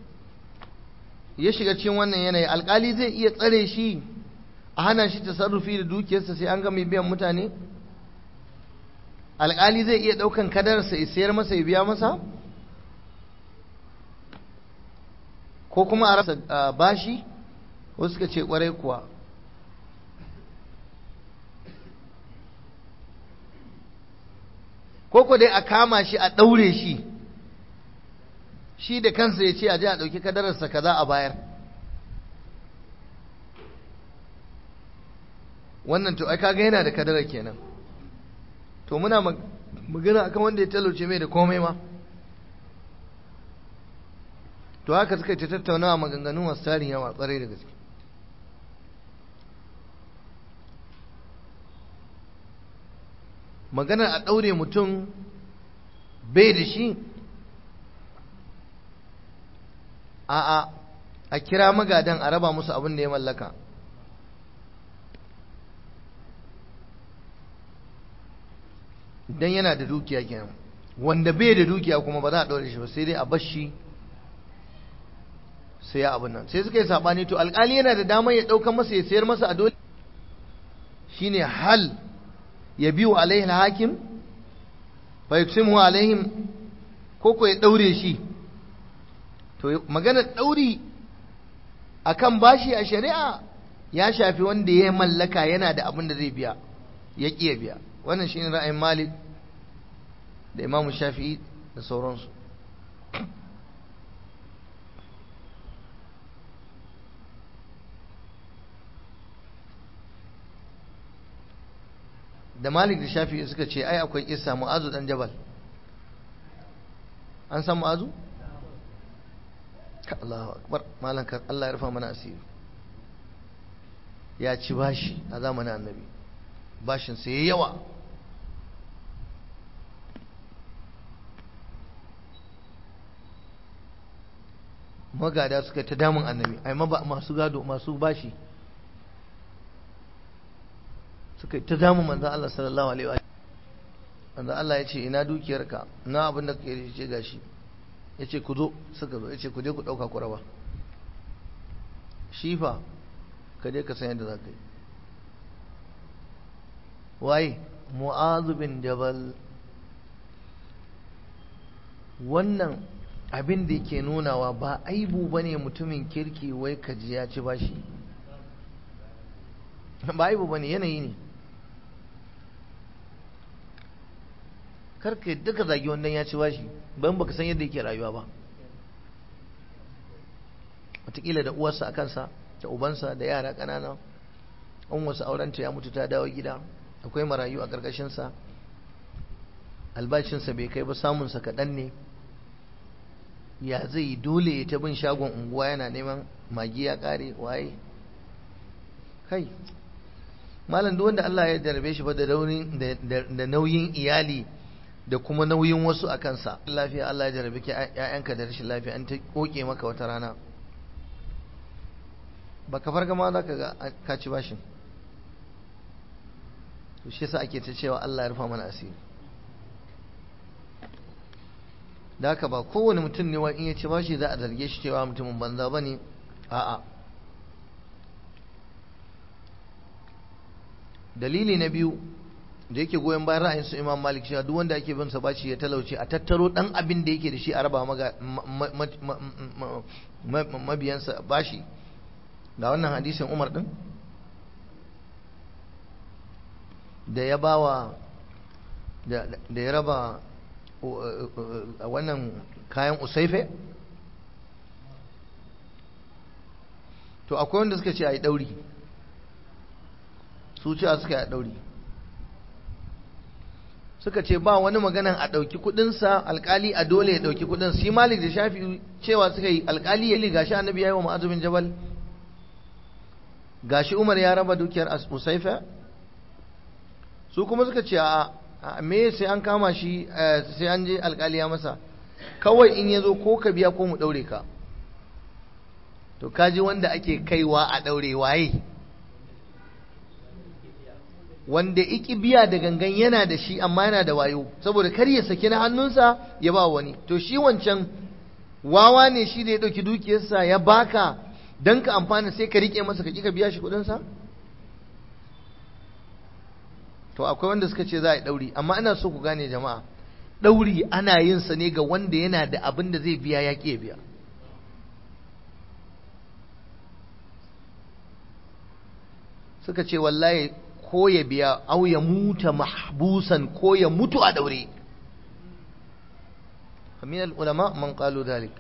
ya shiga cikin wannan yanayi alkali zai iya tsare shi a hana shi tasarrufi da dukiyarsa sai an ga mai biyan mutane alkali zai iya daukan kadarsa ya sayar masa ya biya masa ko kuma a rasa bashi wasu suka ce kwarai kuwa ko ko dai a kama shi a daure shi shi da kansa ya ce a je a ɗauki kadararsa kaza a bayar wannan to ai kaga yana da kadarar kenan to muna magana akan wanda ya talauce mai da komai ma to haka suka ta tattaunawa maganganu masu tarin yawa kwarai da gaske maganar a ɗaure mutum bai da shi a'a a kira magadan a raba musu abin da ya mallaka dan yana da dukiya kenan wanda bai da dukiya kuma ba za a ɗaure shi ba sai dai a bar shi sai ya abin nan sai suka yi sabani to alƙali yana da damar ya ɗauka masa ya sayar masa a dole shine hal ya biyu alaihi hakim fa yuksimu alaihim ko ko ya ɗaure shi to maganar ɗauri akan bashi a shari'a ya shafi wanda ya mallaka yana da abin da zai biya ya ƙiya biya wannan shine ra'ayin malik da imamu shafi'i da sauransu da malik da shafi'i suka ce ai akwai kissa mu'azu dan jabal an san mu'azu Allahu akbar malan ka Allah ya rufa mana asiri ya ci bashi a zamanin annabi bashin sai yayi yawa magada suka ta damun annabi ai masu gado masu bashi suka ta damun manzon Allah sallallahu alaihi wa manzon Allah ya ce ina dukiyarka na abin da kake ce gashi ya ce ku zo suka zo ya ce ku je ku ɗauka ku raba shi fa ka je ka san yadda za ka yi waye mu'azu bin jabal wannan abin da yake nunawa ba aibu ba ne mutumin kirki wai ka ji ya ci bashi ba aibu ba ne yanayi ne karka yadda ka zagi wannan ya ci bashi ban baka san yadda yake rayuwa ba wataƙila da uwarsa a kansa da ubansa da yara ƙanana an wasu aurenta ya mutu ta dawo gida akwai marayu a ƙarƙashinsa albashinsa bai kai ba samunsa kaɗan ne ya zai yi dole ya ta bin shagon unguwa yana neman magi ya ƙare waye kai malam duk wanda Allah ya jarabe shi ba da nauyin iyali da kuma nauyin wasu a kansa lafiya Allah ya jarabe ki ƴaƴanka da rashin lafiya an ta koke maka wata rana baka farga ma za ka ga ka ci bashin to shi yasa ake ta cewa Allah ya rufa mana asiri da haka ba kowane mutum ne in ya ci bashi za a zarge shi cewa mutumin banza ba ne a'a dalili na biyu da yake goyon bayan ra'ayin su imam malik cewa duk wanda ake bin sa bashi ya talauce a tattaro dan abin da yake da shi a raba mabiyansa bashi ga wannan hadisin umar din da ya bawa da ya raba wannan kayan usaife to akwai wanda suka ce a yi ɗauri su ce a suka yi a ɗauri suka ce ba wani maganan a ɗauki kuɗinsa alƙali a dole ya ɗauki kuɗin shi malik da shafi cewa suka yi alƙali ya li gashi annabi ya yi wa ma'azumin jabal gashi umar ya raba dukiyar usaife su kuma suka ce a me sai an kama shi sai an je alkali ya masa kawai in ya zo ko ka biya ko mu ɗaure ka to kaji wanda ake kaiwa a ɗaure waye wanda iki biya da gangan yana da shi amma yana da wayo saboda kar ya saki na hannunsa ya ba wani to shi wancan wawa ne shi da ya ɗauki dukiyarsa ya baka don ka amfana sai ka riƙe masa ka ƙi ka biya shi kuɗinsa to akwai wanda suka ce za a yi ɗauri amma ina so ku gane jama'a ɗauri ana yin sa ne ga wanda yana da abin da zai biya ya ƙi biya suka ce wallahi ko ya biya au ya muta mahbusan ko ya mutu a daure min ulama man qalu dhalik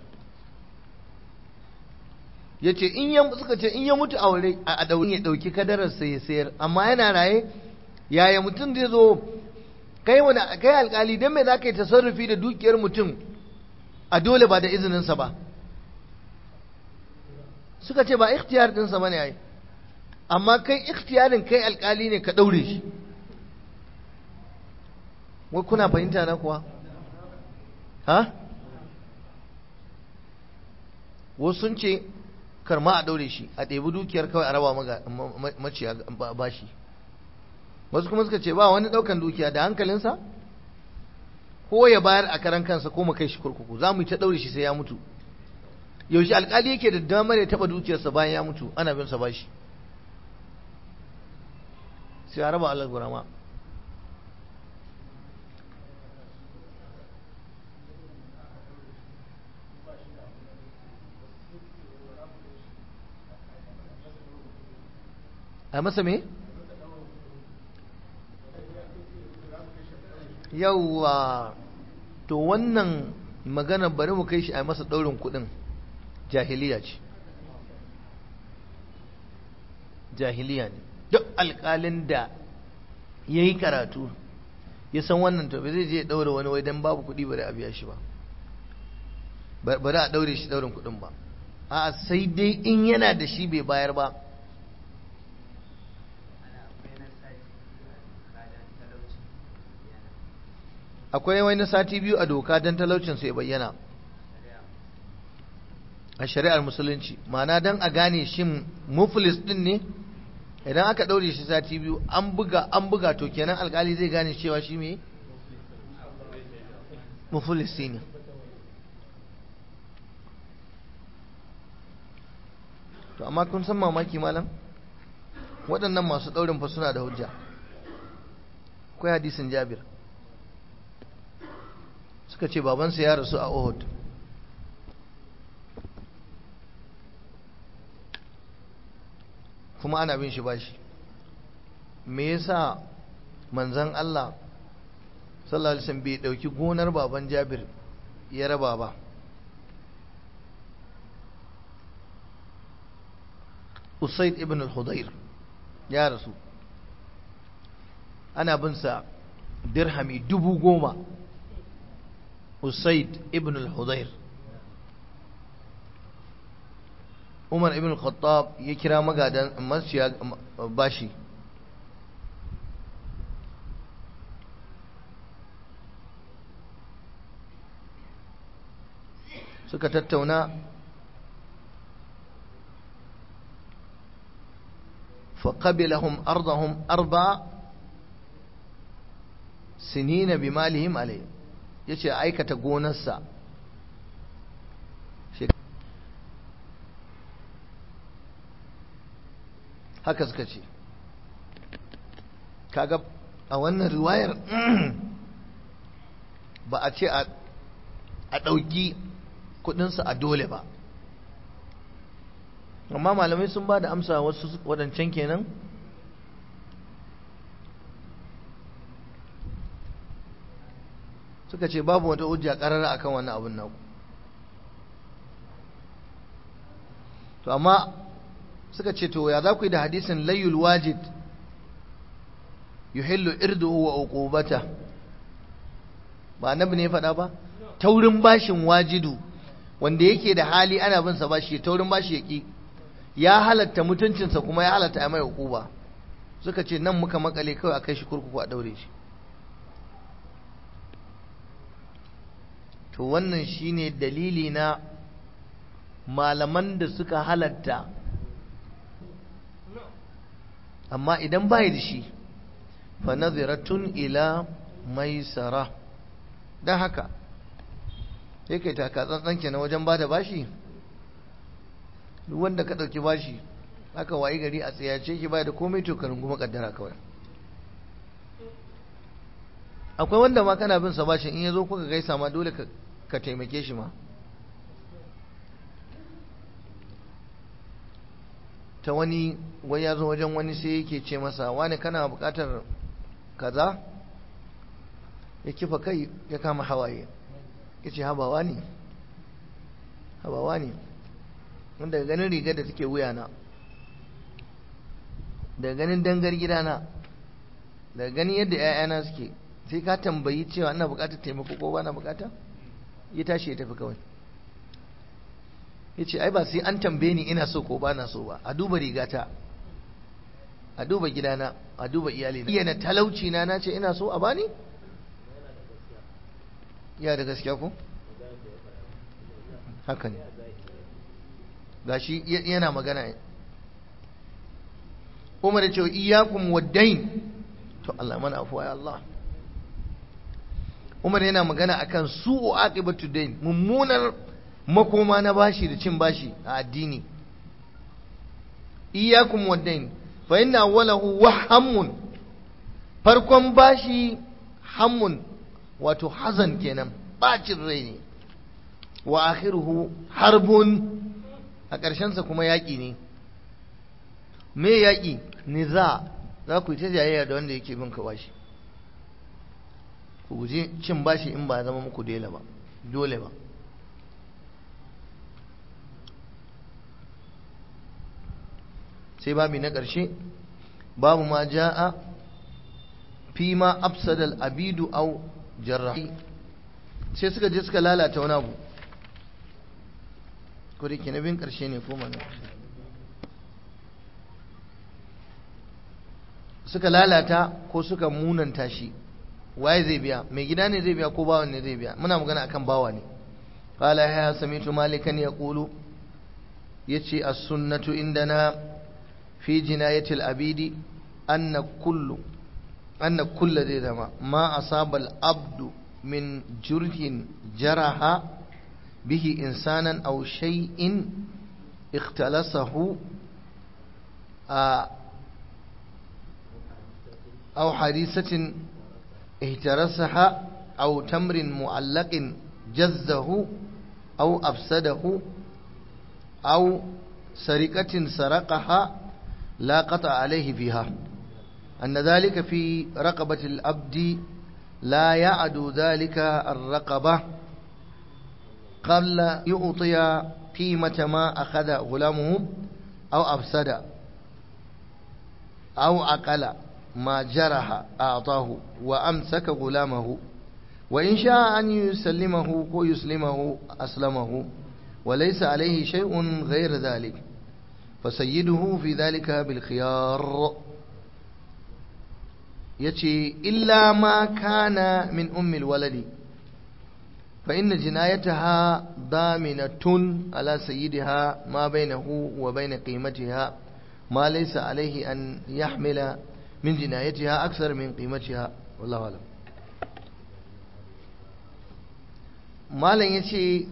yace in ya suka ce in ya mutu aure a daure ya dauki kadarar sai ya sayar amma yana raye yaya mutum zai zo kai wani kai alkali dan me zaka yi tasarrufi da dukiyar mutum a dole ba da izinin sa ba suka ce ba ikhtiyar din sa bane ai amma kai ikhtiyarin kai alkali ne ka daure shi wai kuna fahimta na kuwa ha wasu sun ce karma a daure shi a ɗebi dukiyar kawai a raba maciya bashi wasu kuma suka ce ba wani ɗaukan dukiya da hankalinsa ko ya bayar a karan kansa ko mu kai shi kurkuku za mu yi ta ɗaure shi sai ya mutu yaushe alkali yake da damar ya taɓa dukiyarsa bayan ya mutu ana bin sa bashi sai a raba Allah gurama a masa me? yauwa to wannan magana bari mu kai shi a masa ɗaurin kuɗin jahiliya ce jahiliya ne duk alƙalin da ya yi karatu ya san wannan to zai je ɗaura wani wai don babu kuɗi bari a biya shi ba bari a ɗaure shi ɗaurin kuɗin ba a sai dai in yana da shi bai bayar ba akwai wani sati biyu a doka don talaucin su ya bayyana a shari'ar musulunci ma'ana don a gane shin muflis din ne idan aka ɗaure shi sati biyu an buga an buga to kenan alkali zai gane cewa shi me muflisi ne to amma kun san mamaki malam waɗannan masu ɗaurin fa suna da hujja akwai hadisin jabir suka ce babansa ya rasu a Uhud kuma ana bin shi bashi me yasa manzon Allah sallallahu alaihi wasallam bai dauki gonar baban Jabir ya raba ba Usaid ibn al-Hudayr ya rasu ana bin sa dirhami dubu goma Usaid ibn al-Hudayr Umar ibn al-Khattab ya kira magadan masiya bashi suka tattauna فقبلهم أرضهم أربع سنين بمالهم عليه yace aikata gonarsa haka suka ce kaga a wannan riwayar ba a ce a ɗauki kudinsa a dole ba amma malamai sun ba da amsa wasu waɗancan kenan suka ce babu wata hujja ƙarara akan wannan abin naku to amma suka ce to ya za ku yi da hadisin layul wajid yuhillu irduhu wa uqubata ba annabi ne ya faɗa ba taurin bashin wajidu wanda yake da hali ana bin sa bashi taurin bashi yaki ya halatta mutuncinsa kuma ya halatta a mai uquba suka ce nan muka makale kawai a kai shi kurkuku a daure shi to wannan shine dalili na malaman da suka halatta amma idan bai da shi fa naziratun ila maisara dan haka yake taka tsantsan kenan wajen bada bashi duk wanda ka dauki bashi aka wayi gari a tsayace ki bai da komai to karin kuma kaddara kawai akwai wanda ma kana bin sa bashin in yazo kuka gaisa ma dole ka ka taimake shi ma ta wani wai ya zo wajen wani sai yake ce masa wani kana bukatar kaza ya kifa kai ya kama hawaye ya ce habawa ne habawa ne wanda ganin rigar da take wuyana da ganin dangar gidana da ganin yadda 'ya'yana suke sai ka tambayi cewa ina bukatar taimako ko ba na bukata ya tashi ya tafi kawai ya ce ai ba sai an tambaye ni ina so ko ba na so ba a duba rigata a duba gidana a duba iyalina iya na talauci na na ce ina so a bani ya da gaskiya ko haka ne gashi yana magana umar ya ce iyakum waddain to Allah mana afuwa ya Allah umar yana magana akan su'u aqibatu dain mummunar makoma na bashi da cin bashi a addini iyakum waddain fa inna awwalahu wahamun farkon bashi hammun wato hazan kenan bacin rai ne wa akhiruhu harbun a ƙarshensa kuma yaƙi ne me yaƙi niza za ku yi ta jayayya da wanda yake bin ka bashi ku guji cin bashi in ba zama muku dole ba dole ba sai babi na ƙarshe babu ma ja'a fi ma afsadal abidu au jarrahi sai suka je suka lalata wani abu ko da ke na bin ƙarshe ne ko mana suka lalata ko suka munanta shi waye zai biya mai gida ne zai biya ko bawan ne zai biya muna magana akan bawa ne qala ya samitu malikan yaqulu yace as-sunnatu indana fi jinayati al-abidi anna kullu anna kullu zai zama ma asaba al-abdu min jurhin jaraha bihi insanan aw shay'in ikhtalasahu أو حديثة اهترسها أو تمر معلق جزه أو أفسده أو سرقة سرقها لا قطع عليه فيها أن ذلك في رقبة الأبد لا يعد ذلك الرقبة قبل يعطي قيمة ما أخذ غلامه أو أفسد أو أقل ما جرح أعطاه وأمسك غلامه وإن شاء أن يسلمه ويسلمه أسلمه وليس عليه شيء غير ذلك فسيده في ذلك بالخيار يتي إلا ما كان من أم الولد فإن جنايتها ضامنة على سيدها ما بينه وبين قيمتها ما ليس عليه أن يحمل من جنايتها أكثر من قيمتها والله أعلم malam ya ce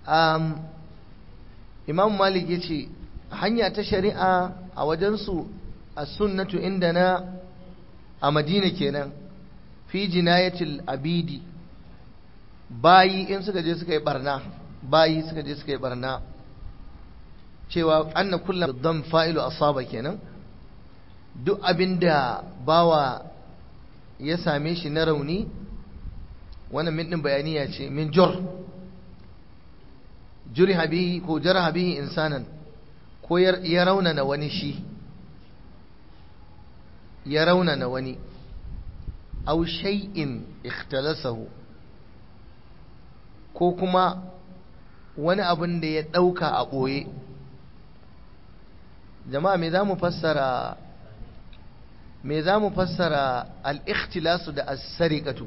imam malik ya ce hanya ta shari'a a wajensu as-sunnatu indana a madina kenan fi jinayatil abidi bayi in suka je suka yi barna bayi suka je suka yi barna cewa anna kullum dam fa'ilu asaba kenan duk abinda bawa ya same shi na rauni wannan min din bayaniya ce min jur juriha bihi ko jaraha bihi insanan ko ya raunana wani shi ya raunana wani aw shay'in ikhtalasahu ko kuma wani abin da ya ɗauka a ɓoye jama'a me za mu fassara me za mu fassara al-ikhtilasu da as-sariqatu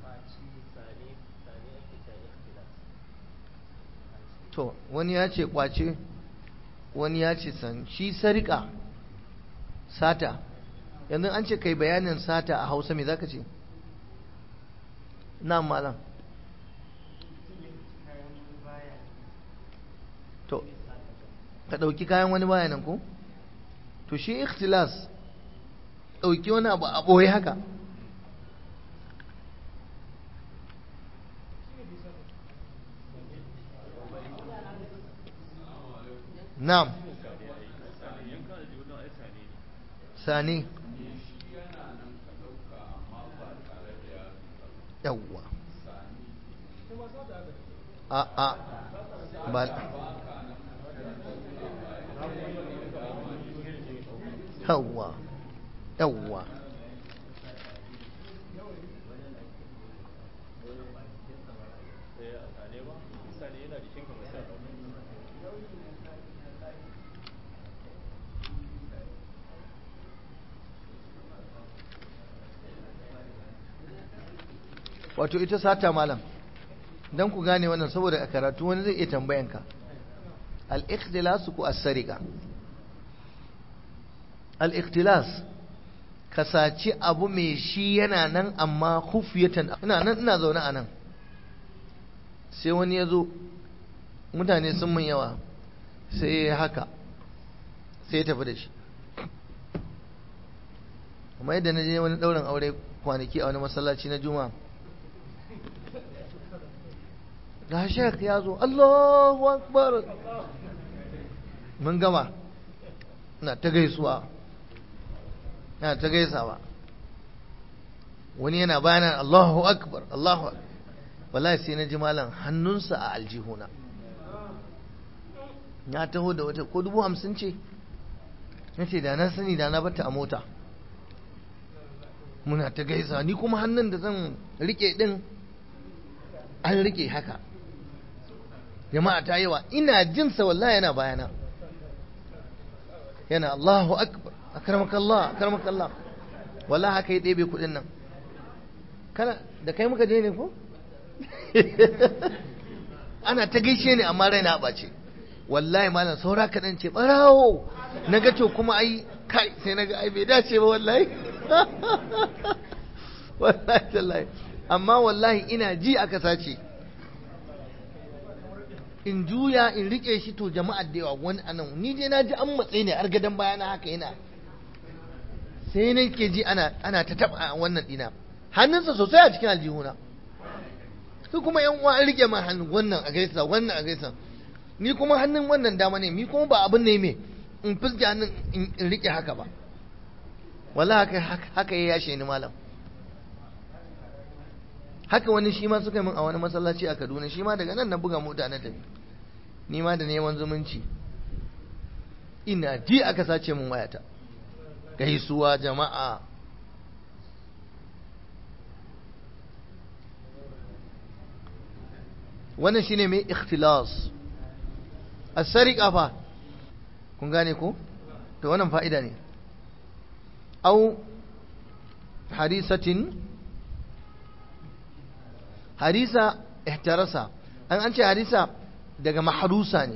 to wani ya ce kwace wani ya ce san shi sarika sata yanzu an ce kai bayanin sata a hausa me zaka ce na malam to ka ɗauki kayan wani bayanan ko to shi ikhtilas ɗauki wani abu a ɓoye haka na'am sani yawwa a a ba yawwa yawwa wato ita sata malam don ku gane wannan saboda a karatu wani zai iya tambayanka al-ikhtilas ku as-sariqa al-ikhtilas ka saci abu mai shi yana nan amma khufiyatan ina nan ina zaune a nan sai wani ya zo mutane sun mun yawa sai ya haka sai ya tafi da shi kuma yadda na je wani ɗaurin aure kwanaki a wani masallaci na juma'a ga shek ya zo Allahu akbar mun gama na ta gaisuwa na ta gaisawa wani yana bayanan Allahu akbar Allahu akbar wallahi sai na ji malam hannunsa a aljihuna ya taho da wata ko dubu hamsin ce na ce da na sani da na bata a mota muna ta gaisa ni kuma hannun da zan rike din an rike haka jama'a ta yawa ina jinsa wallahi yana bayana yana Allahu akbar akramakallah akramakallah wallahi haka ya ɗebe kuɗin nan kana da kai muka je ne ko ana ta gaishe ni amma raina ɓace wallahi malam saura kaɗan ce ɓarawo na ga to kuma ai kai sai na ga ai bai dace ba wallahi wallahi tallahi amma wallahi ina ji aka sace in juya in rike shi to jama'ar da yawa wani anan ni je na ji an matsayi ne har gadon baya na haka yana sai na ke ji ana ana ta taba wannan dina hannunsa sosai a cikin aljihuna su kuma yan uwa an rike ma hannun wannan a gaisa wannan a gaisa ni kuma hannun wannan dama ne ni kuma ba abin ne me in fuske hannun in rike haka ba wallahi haka haka ya yashe ni malam haka wani shi ma suka yi min a wani masallaci a Kaduna shi ma daga nan na buga mota na tafi ni ma da neman zumunci ina ji aka sace min wayata gaisuwa jama'a wannan shine mai ikhtilas as-sariqa fa kun gane ko to wannan fa'ida ne au harisatin harisa ihtarasa an an ce harisa daga maharusa ne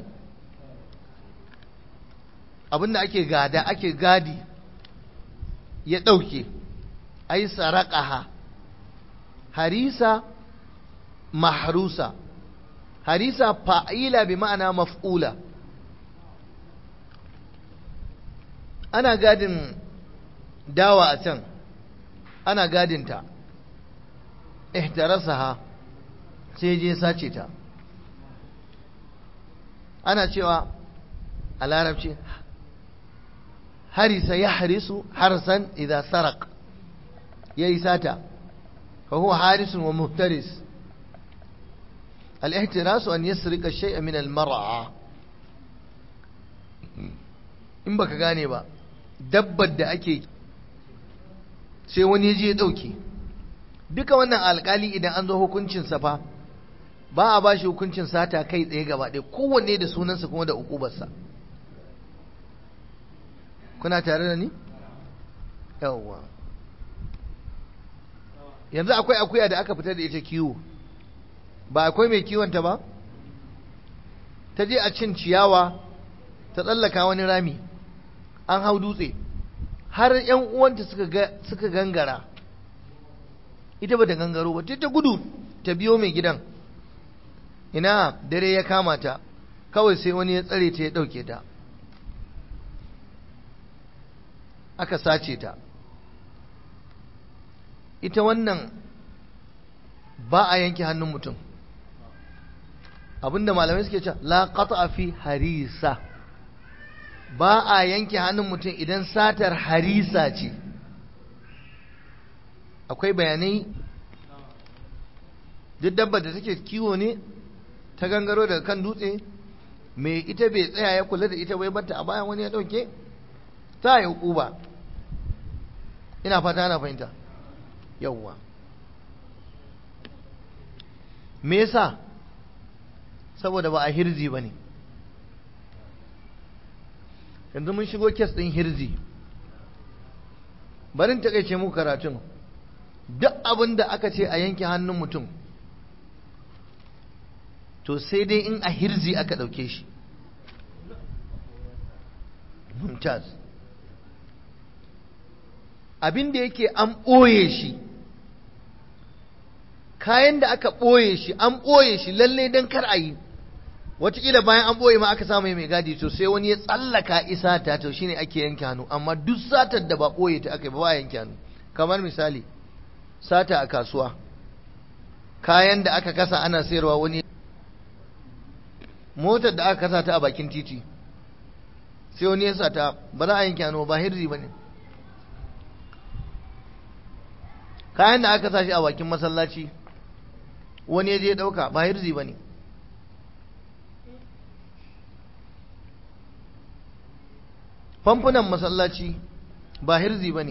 abinda ake gada ake gadi ya ɗauke ai saraqaha harisa mahrusa harisa fa'ila bi ma'ana maf'ula ana gadin dawa a can ana gadinta ihtarasaha sai je sace ta ana cewa a larabci harisa ya harisu harsan idan sarak ya yi sata fa huwa harisun wa muhtaris al-ihtirasu an yasrika shay'a min al-mar'a in baka gane ba dabbar da ake sai wani je ya dauke duka wannan alkali idan an zo hukuncin sa fa ba a ba shi hukuncin sata kai tsaye gaba ɗaya kowanne da sunansa kuma da ukubarsa kuna tare da ni yawwa yanzu akwai akuya da aka fitar da ita kiwo ba akwai mai kiwonta ba ta je a cin ciyawa ta tsallaka wani rami an hau dutse har yan uwanta suka gangara ita ba ta gangaro ba ta gudu ta biyo mai gidan ina dare ya kama ta kawai sai wani ya tsare ta ya ɗauke ta aka sace ta ita wannan ba a yanke hannun mutum abinda malamai suke cewa la qata fi harisa ba a yanke hannun mutum idan satar harisa ce akwai bayanai duk dabba da take kiwo ne ta gangaro daga kan dutse mai ita bai tsaya ya kula da ita bai bata a bayan wani ya dauke ta yi hukuba ina fata ana fahimta yawwa me yasa saboda ba a hirzi ba ne yanzu mun shigo kes ɗin hirzi barin takaice muku karatun duk abin da aka ce a yanke hannun mutum to sai dai in a hirzi aka ɗauke shi mumtaz abin da yake an ɓoye shi kayan da aka ɓoye shi an ɓoye shi lalle don kar a yi watakila bayan an ɓoye ma aka samu mai gadi to sai wani ya tsallaka isa ta to shine ake yanke hannu amma duk satar da ba ɓoye ta aka yi ba ba yanke hannu kamar misali sata a kasuwa kayan da aka kasa ana sayarwa wani motar da aka kasa ta a bakin titi sai wani ya sata ba za a yanke hannu ba hirzi ba ne kayan da aka sashi a bakin masallaci wani ya je ɗauka ba hirzi ba ne famfunan masallaci ba hirzi ba ne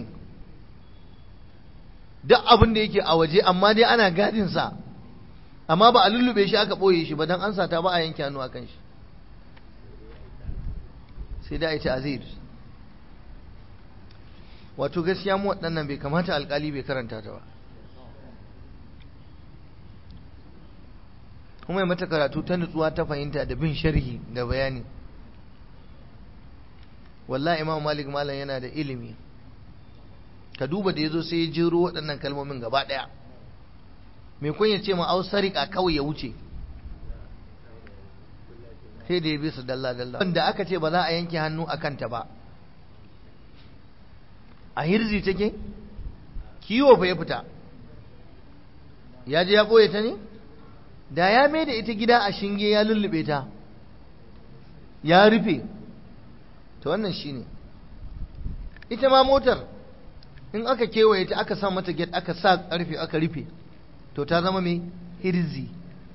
duk abin da yake a waje amma dai ana gadinsa amma ba a lullube shi aka ɓoye shi ba don an sata ba a yanke hannu a kan shi sai da ita azir wato gaskiya mu waɗannan bai kamata alƙali bai karanta ta ba kuma ya mata karatu ta nutsuwa ta fahimta da bin sharhi da bayani wallahi imam malik malam yana da ilimi ka duba da ya zo sai ya jero waɗannan kalmomin gaba ɗaya mai kun ya ce ma au sarika kawai ya wuce sai da ya bi su dalla dalla wanda aka ce ba za a yanke hannu a kanta ba a hirzi take kiwo fa ya fita ya je ya ɓoye ta ne da ya mai da ita gida a shinge ya lullube ta ya rufe ta wannan shine ita ma motar in aka kewaye ta aka sa mata get aka sa ƙarfe aka rufe to ta zama mai hirzi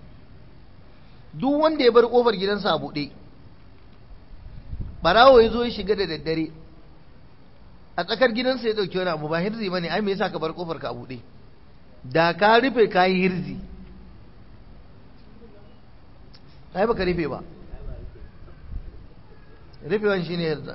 duk wanda ya bar ƙofar gidansa a buɗe ɓarawo ya zo ya shiga da daddare a tsakar gidansa ya ɗauki wani abu ba hirzi ba ne ai me yasa ka bar ƙofar ka a buɗe da ka rufe ka yi hirzi ai baka rufe ba rufewan shi ne hirzi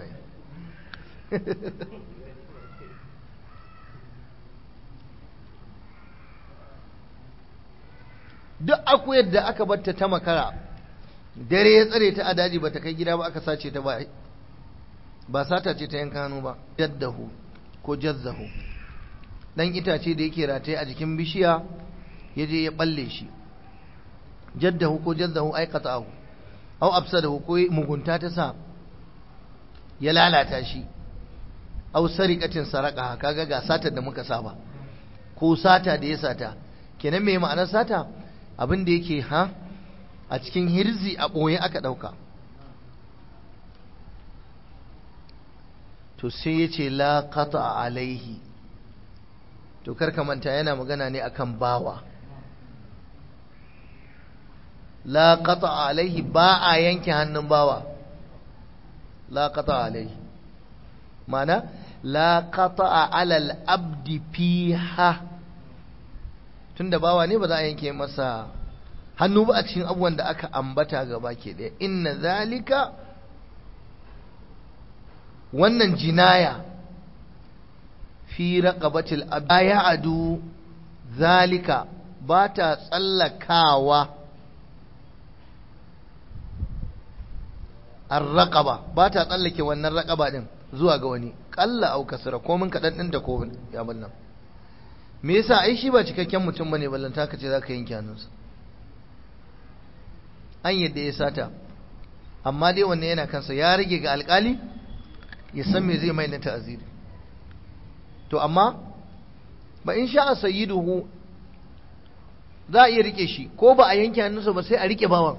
duk akuyar da aka batta ta makara dare ya tsare ta a daji ba ta kai gida ba aka sace ta ba ba sata ce ta yanka hannu ba jaddahu ko jazzahu dan itace da yake rataye a jikin bishiya ya je ya balle shi jaddahu ko jazzahu ai qata'ahu aw absadahu ko mugunta ta sa ya lalata shi au sariqatin saraka kaga ga satar da muka saba ko sata da ya sata kenan me ma'anar sata abin da yake ha a cikin hirzi a ɓoye aka ɗauka to sai ya ce la qata alaihi to karka manta yana magana ne akan bawa la qata alaihi ba a yanke hannun bawa la qata alaihi mana la qata alal abdi fiha tunda bawa ne ba za a yanke masa hannu ba a cikin abubuwan da aka ambata gaba ke ɗaya inna zalika wannan jinaya fi raqabatil abaya adu zalika ba ta tsallakawa ar-raqaba ba ta tsallake wannan raqaba din zuwa ga wani kalla au kasra ko mun kadan din da ko ya ballan me yasa ai shi ba cikakken mutum bane ballanta ka ce zaka yanke hannunsa an yadda ya sata amma dai wannan yana kansa ya rage ga alkali ya san me zai mai na ta'aziri to amma ba in sha sayyiduhu za a iya rike shi ko ba a yanke hannunsa ba sai a rike bawan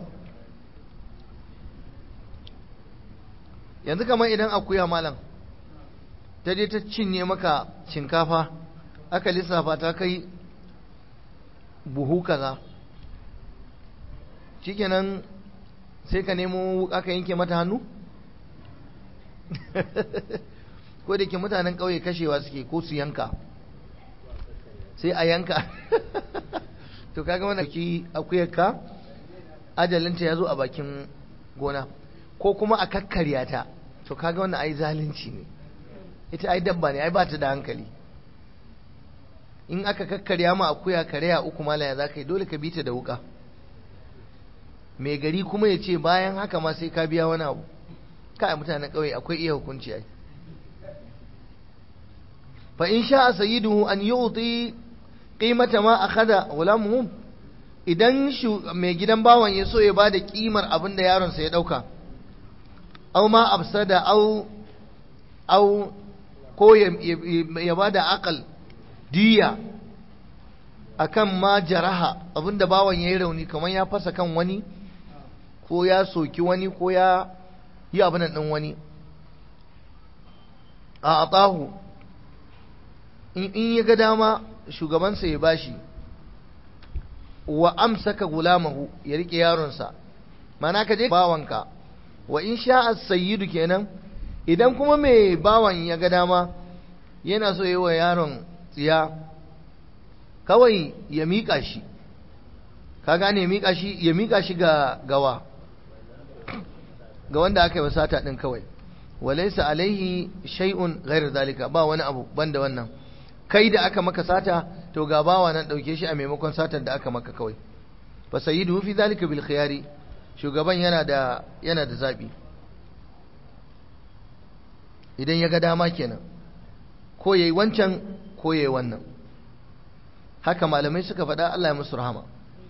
yanzu kamar idan akuya malam ta je ta cinye maka shinkafa aka lissafa ta kai buhu kaza shikenan sai ka nemo aka yanke mata hannu ko da ke mutanen ƙauye kashewa suke ko su yanka sai a yanka to kaga wannan ki akuyarka ajalinta ya zo a bakin gona ko kuma a kakkarya ta to kaga wannan ai zalunci ne ita ai dabba ne ai ba ta da hankali in aka kakkarya ma akuya karya uku malaya za ka yi dole ka bi ta da wuka mai gari kuma ya ce bayan haka ma sai ka biya wani abu kai mutanen ƙauye akwai iya hukunci ai fa in sha sayyiduhu an yu'ti qimata ma akhadha walamuhum idan mai gidan bawan ya so ya bada kimar abin da yaron sa ya dauka aw ma absada aw aw ko ya bada akal diya akan ma jaraha abinda bawan yayi rauni kamar ya fasa kan wani ko ya soki wani ko ya yi abin nan wani a atahu in ya ga dama shugabansa ya bashi wa amsaka gulamahu ya rike yaronsa mana ka je bawanka wa in sha'a sayyidu kenan idan kuma mai bawan ya ga dama yana so yi wa yaron tsiya kawai ya miƙa shi ka gane ya miƙa shi ya miƙa shi ga gawa ga wanda aka yi wasata din kawai walaysa alaihi shay'un ghairu zalika ba wani abu banda wannan kai da aka maka sata to ga bawa nan dauke shi a maimakon satar da aka maka kawai fa sayyidu fi zalika bil khiyari shugaban yana da yana da zabi idan ya ga dama kenan ko yayi wancan ko yayi wannan haka malamai suka faɗa Allah ya musu rahama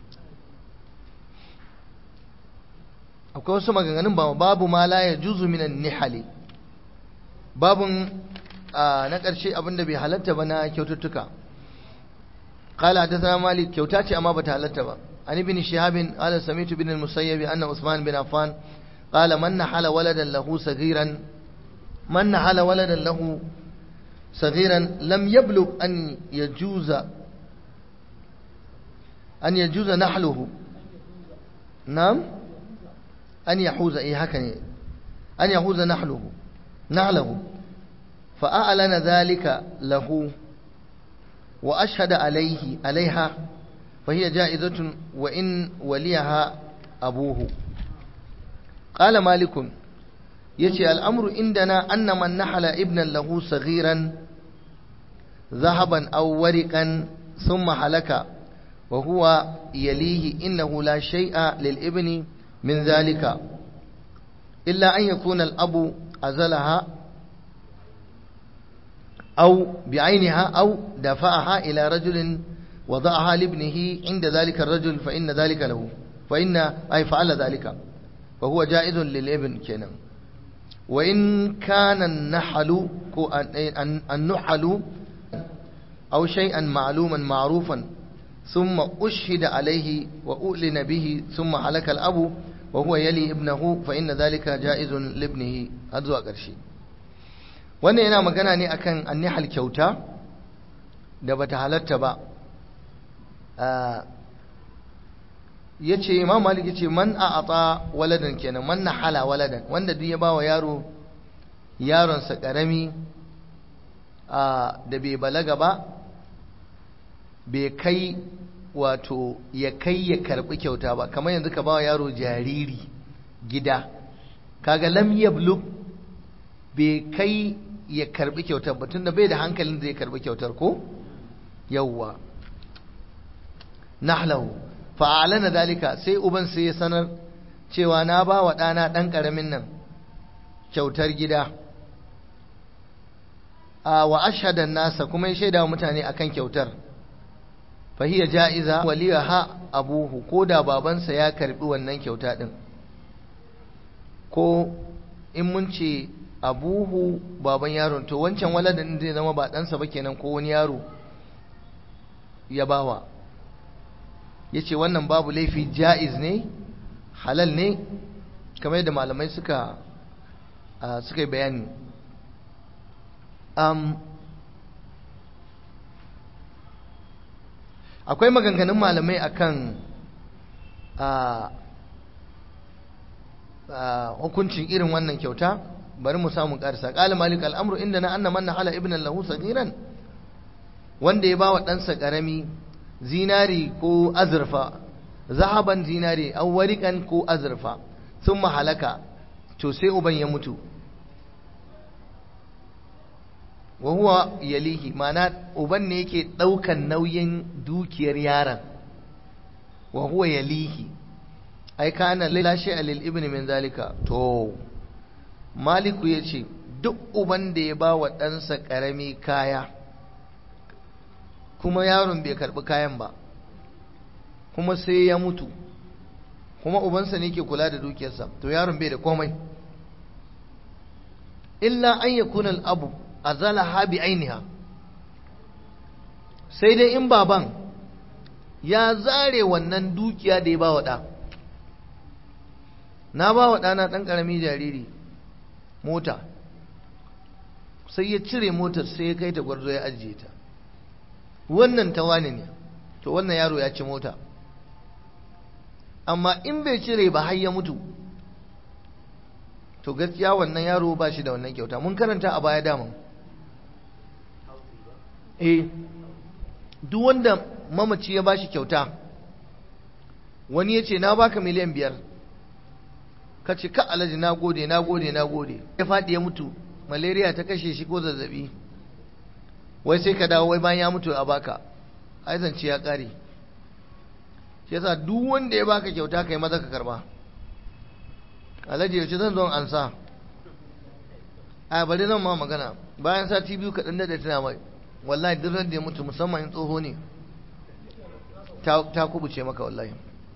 akwai wasu maganganun ba babu ma la ya juzu minan nihali babun na ƙarshe abinda bai halatta ba na kyaututtuka قال حدثنا مالك كيوتاتي أما بتهلت با عن ابن شهاب قال سمعت بن المسيب أن عثمان بن عفان قال من نحل ولدا له صغيرا من نحل ولدا له صغيرا لم يبلغ أن يجوز أن يجوز نحله نعم أن يحوز إيه هكذا أن يحوز نحله نحله فأعلن ذلك له وأشهد عليه عليها فهي جائزة وإن وليها أبوه قال مالك يتي الأمر عندنا أن من نحل ابنا له صغيرا ذهبا أو ورقا ثم حلك وهو يليه إنه لا شيء للابن من ذلك إلا أن يكون الأب أزلها أو بعينها أو دفعها إلى رجل وضعها لابنه عند ذلك الرجل فإن ذلك له فإن أي فعل ذلك فهو جائز للابن كنا wa in kana nahalu ko an-nuhalu aw shay'an ma'luman ma'rufan thumma ushhida alayhi wa ulina bihi thumma halaka al-abu wa huwa yali ibnahu fa inna dhalika ja'izun li ibnihi har zuwa ƙarshe wannan yana magana ne akan annihal kyauta da bata halatta ba ya ce imam malik ya ce man a ata waladan kenan man na hala waladan wanda duk ya ba wa yaro yaronsa ƙarami da bai balaga ba bai kai wato ya kai ya karɓi kyauta ba kamar yanzu ka ba wa yaro jariri gida kaga lam yablug bai kai ya karɓi kyautar ba tunda bai da hankalin zai karɓi kyautar ko yawwa nahlahu fa'alana dalika sai uban sai ya sanar cewa na ba wa ɗana ɗan ƙaramin nan kyautar gida a wa ashadan nasa kuma ya shaida wa mutane akan kyautar fahiya ja'iza waliya ha abuhu ko da babansa ya karbi wannan kyauta ɗin ko in mun ce abuhu baban yaron to wancan waladin zai zama ba ɗansa ba kenan ko wani yaro ya bawa ya ce wannan babu laifi ja'iz ne halal ne kamar yadda malamai suka suka yi bayani akwai maganganun malamai akan hukuncin irin wannan kyauta bari mu samu karsa qala malik al-amru inda na anna man hala ibn lahu sagiran wanda ya bawa ɗansa ƙarami zinari ko azurfa zahaban zinari aw wariqan ko azurfa sun halaka to sai uban ya mutu wa huwa yalihi mana uban ne yake daukan nauyin dukiyar yaron wa huwa yalihi ai kana la shay'a lil ibn min zalika to maliku yace duk uban da ya ba wa ɗansa ƙarami kaya kuma yaron bai karɓi kayan ba kuma sai ya mutu kuma ubansa ne ke kula da dukiyarsa to yaron bai da komai illa an yakuna al-abu azalaha bi ainiha sai dai in baban ya zare wannan dukiya da ya ba wa ɗa na ba wa ɗana ɗan ƙarami jariri mota sai ya cire motar sai ya kai ta gwarzo ya ajiye ta wannan ta wani ne to wannan yaro ya ci mota amma in bai cire ba har ya mutu to gaskiya wannan yaro ba shi da wannan kyauta mun karanta a baya daman eh duk wanda mamaci ya bashi kyauta wani ya ce na baka miliyan biyar ka ce ka alaji na gode na gode na gode ya faɗi ya mutu malaria ta kashe shi ko zazzabi wai sai ka dawo wai bayan ya mutu a baka ai zance ya ƙare shi yasa duk wanda ya baka kyauta kai maza ka karba alhaji yaushe zan zo an sa a bari zan ma magana bayan sati biyu kaɗan da tana mai wallahi duk da ya mutu musamman in tsoho ne ta kubuce maka wallahi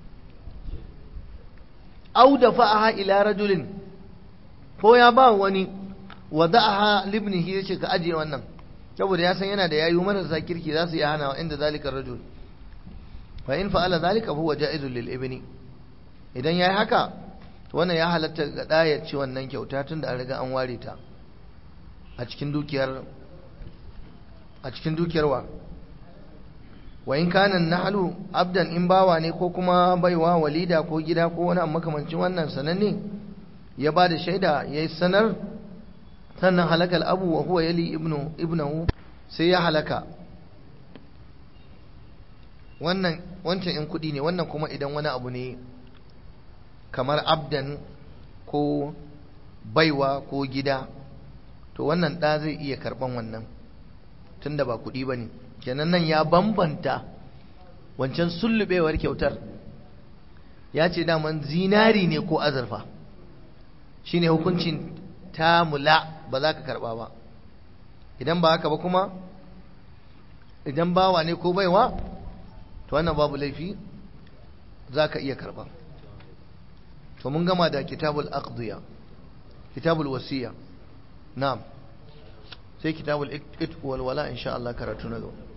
au da fa'aha ila rajulin ko ya ba wani wada'aha libnihi yace ka ajiye wannan saboda ya san yana da yayu marasa kirki za su yi hana inda zalika rajul fa in fa'ala zalika huwa ja'izun lil ibni idan yayi haka to wannan ya halatta ga da ya ci wannan kyauta tunda an riga an ware ta a cikin dukiyar a cikin dukiyar wa wa in kana nahlu abdan in bawa ne ko kuma baiwa walida ko gida ko wani makamancin wannan sananne ya ba da shaida yayi sanar sannan halakal abu wa huwa yali ibnu ibnahu sai ya halaka wannan wancan in kudi ne wannan kuma idan wani abu ne kamar abdan ko baiwa ko gida to wannan ɗa zai iya karɓan wannan tunda ba kuɗi ba ne kenan nan ya bambanta wancan sullubewar kyautar ya ce daman zinari ne ko azurfa shine hukuncin tamula ba za ka karɓa ba idan ba haka ba kuma idan bawa ne ko baiwa to wannan babu laifi za ka iya karɓa to mun gama da kitabul aqdiya kitabul wasiya na'am sai kitabul itq wal wala insha Allah karatu na gaba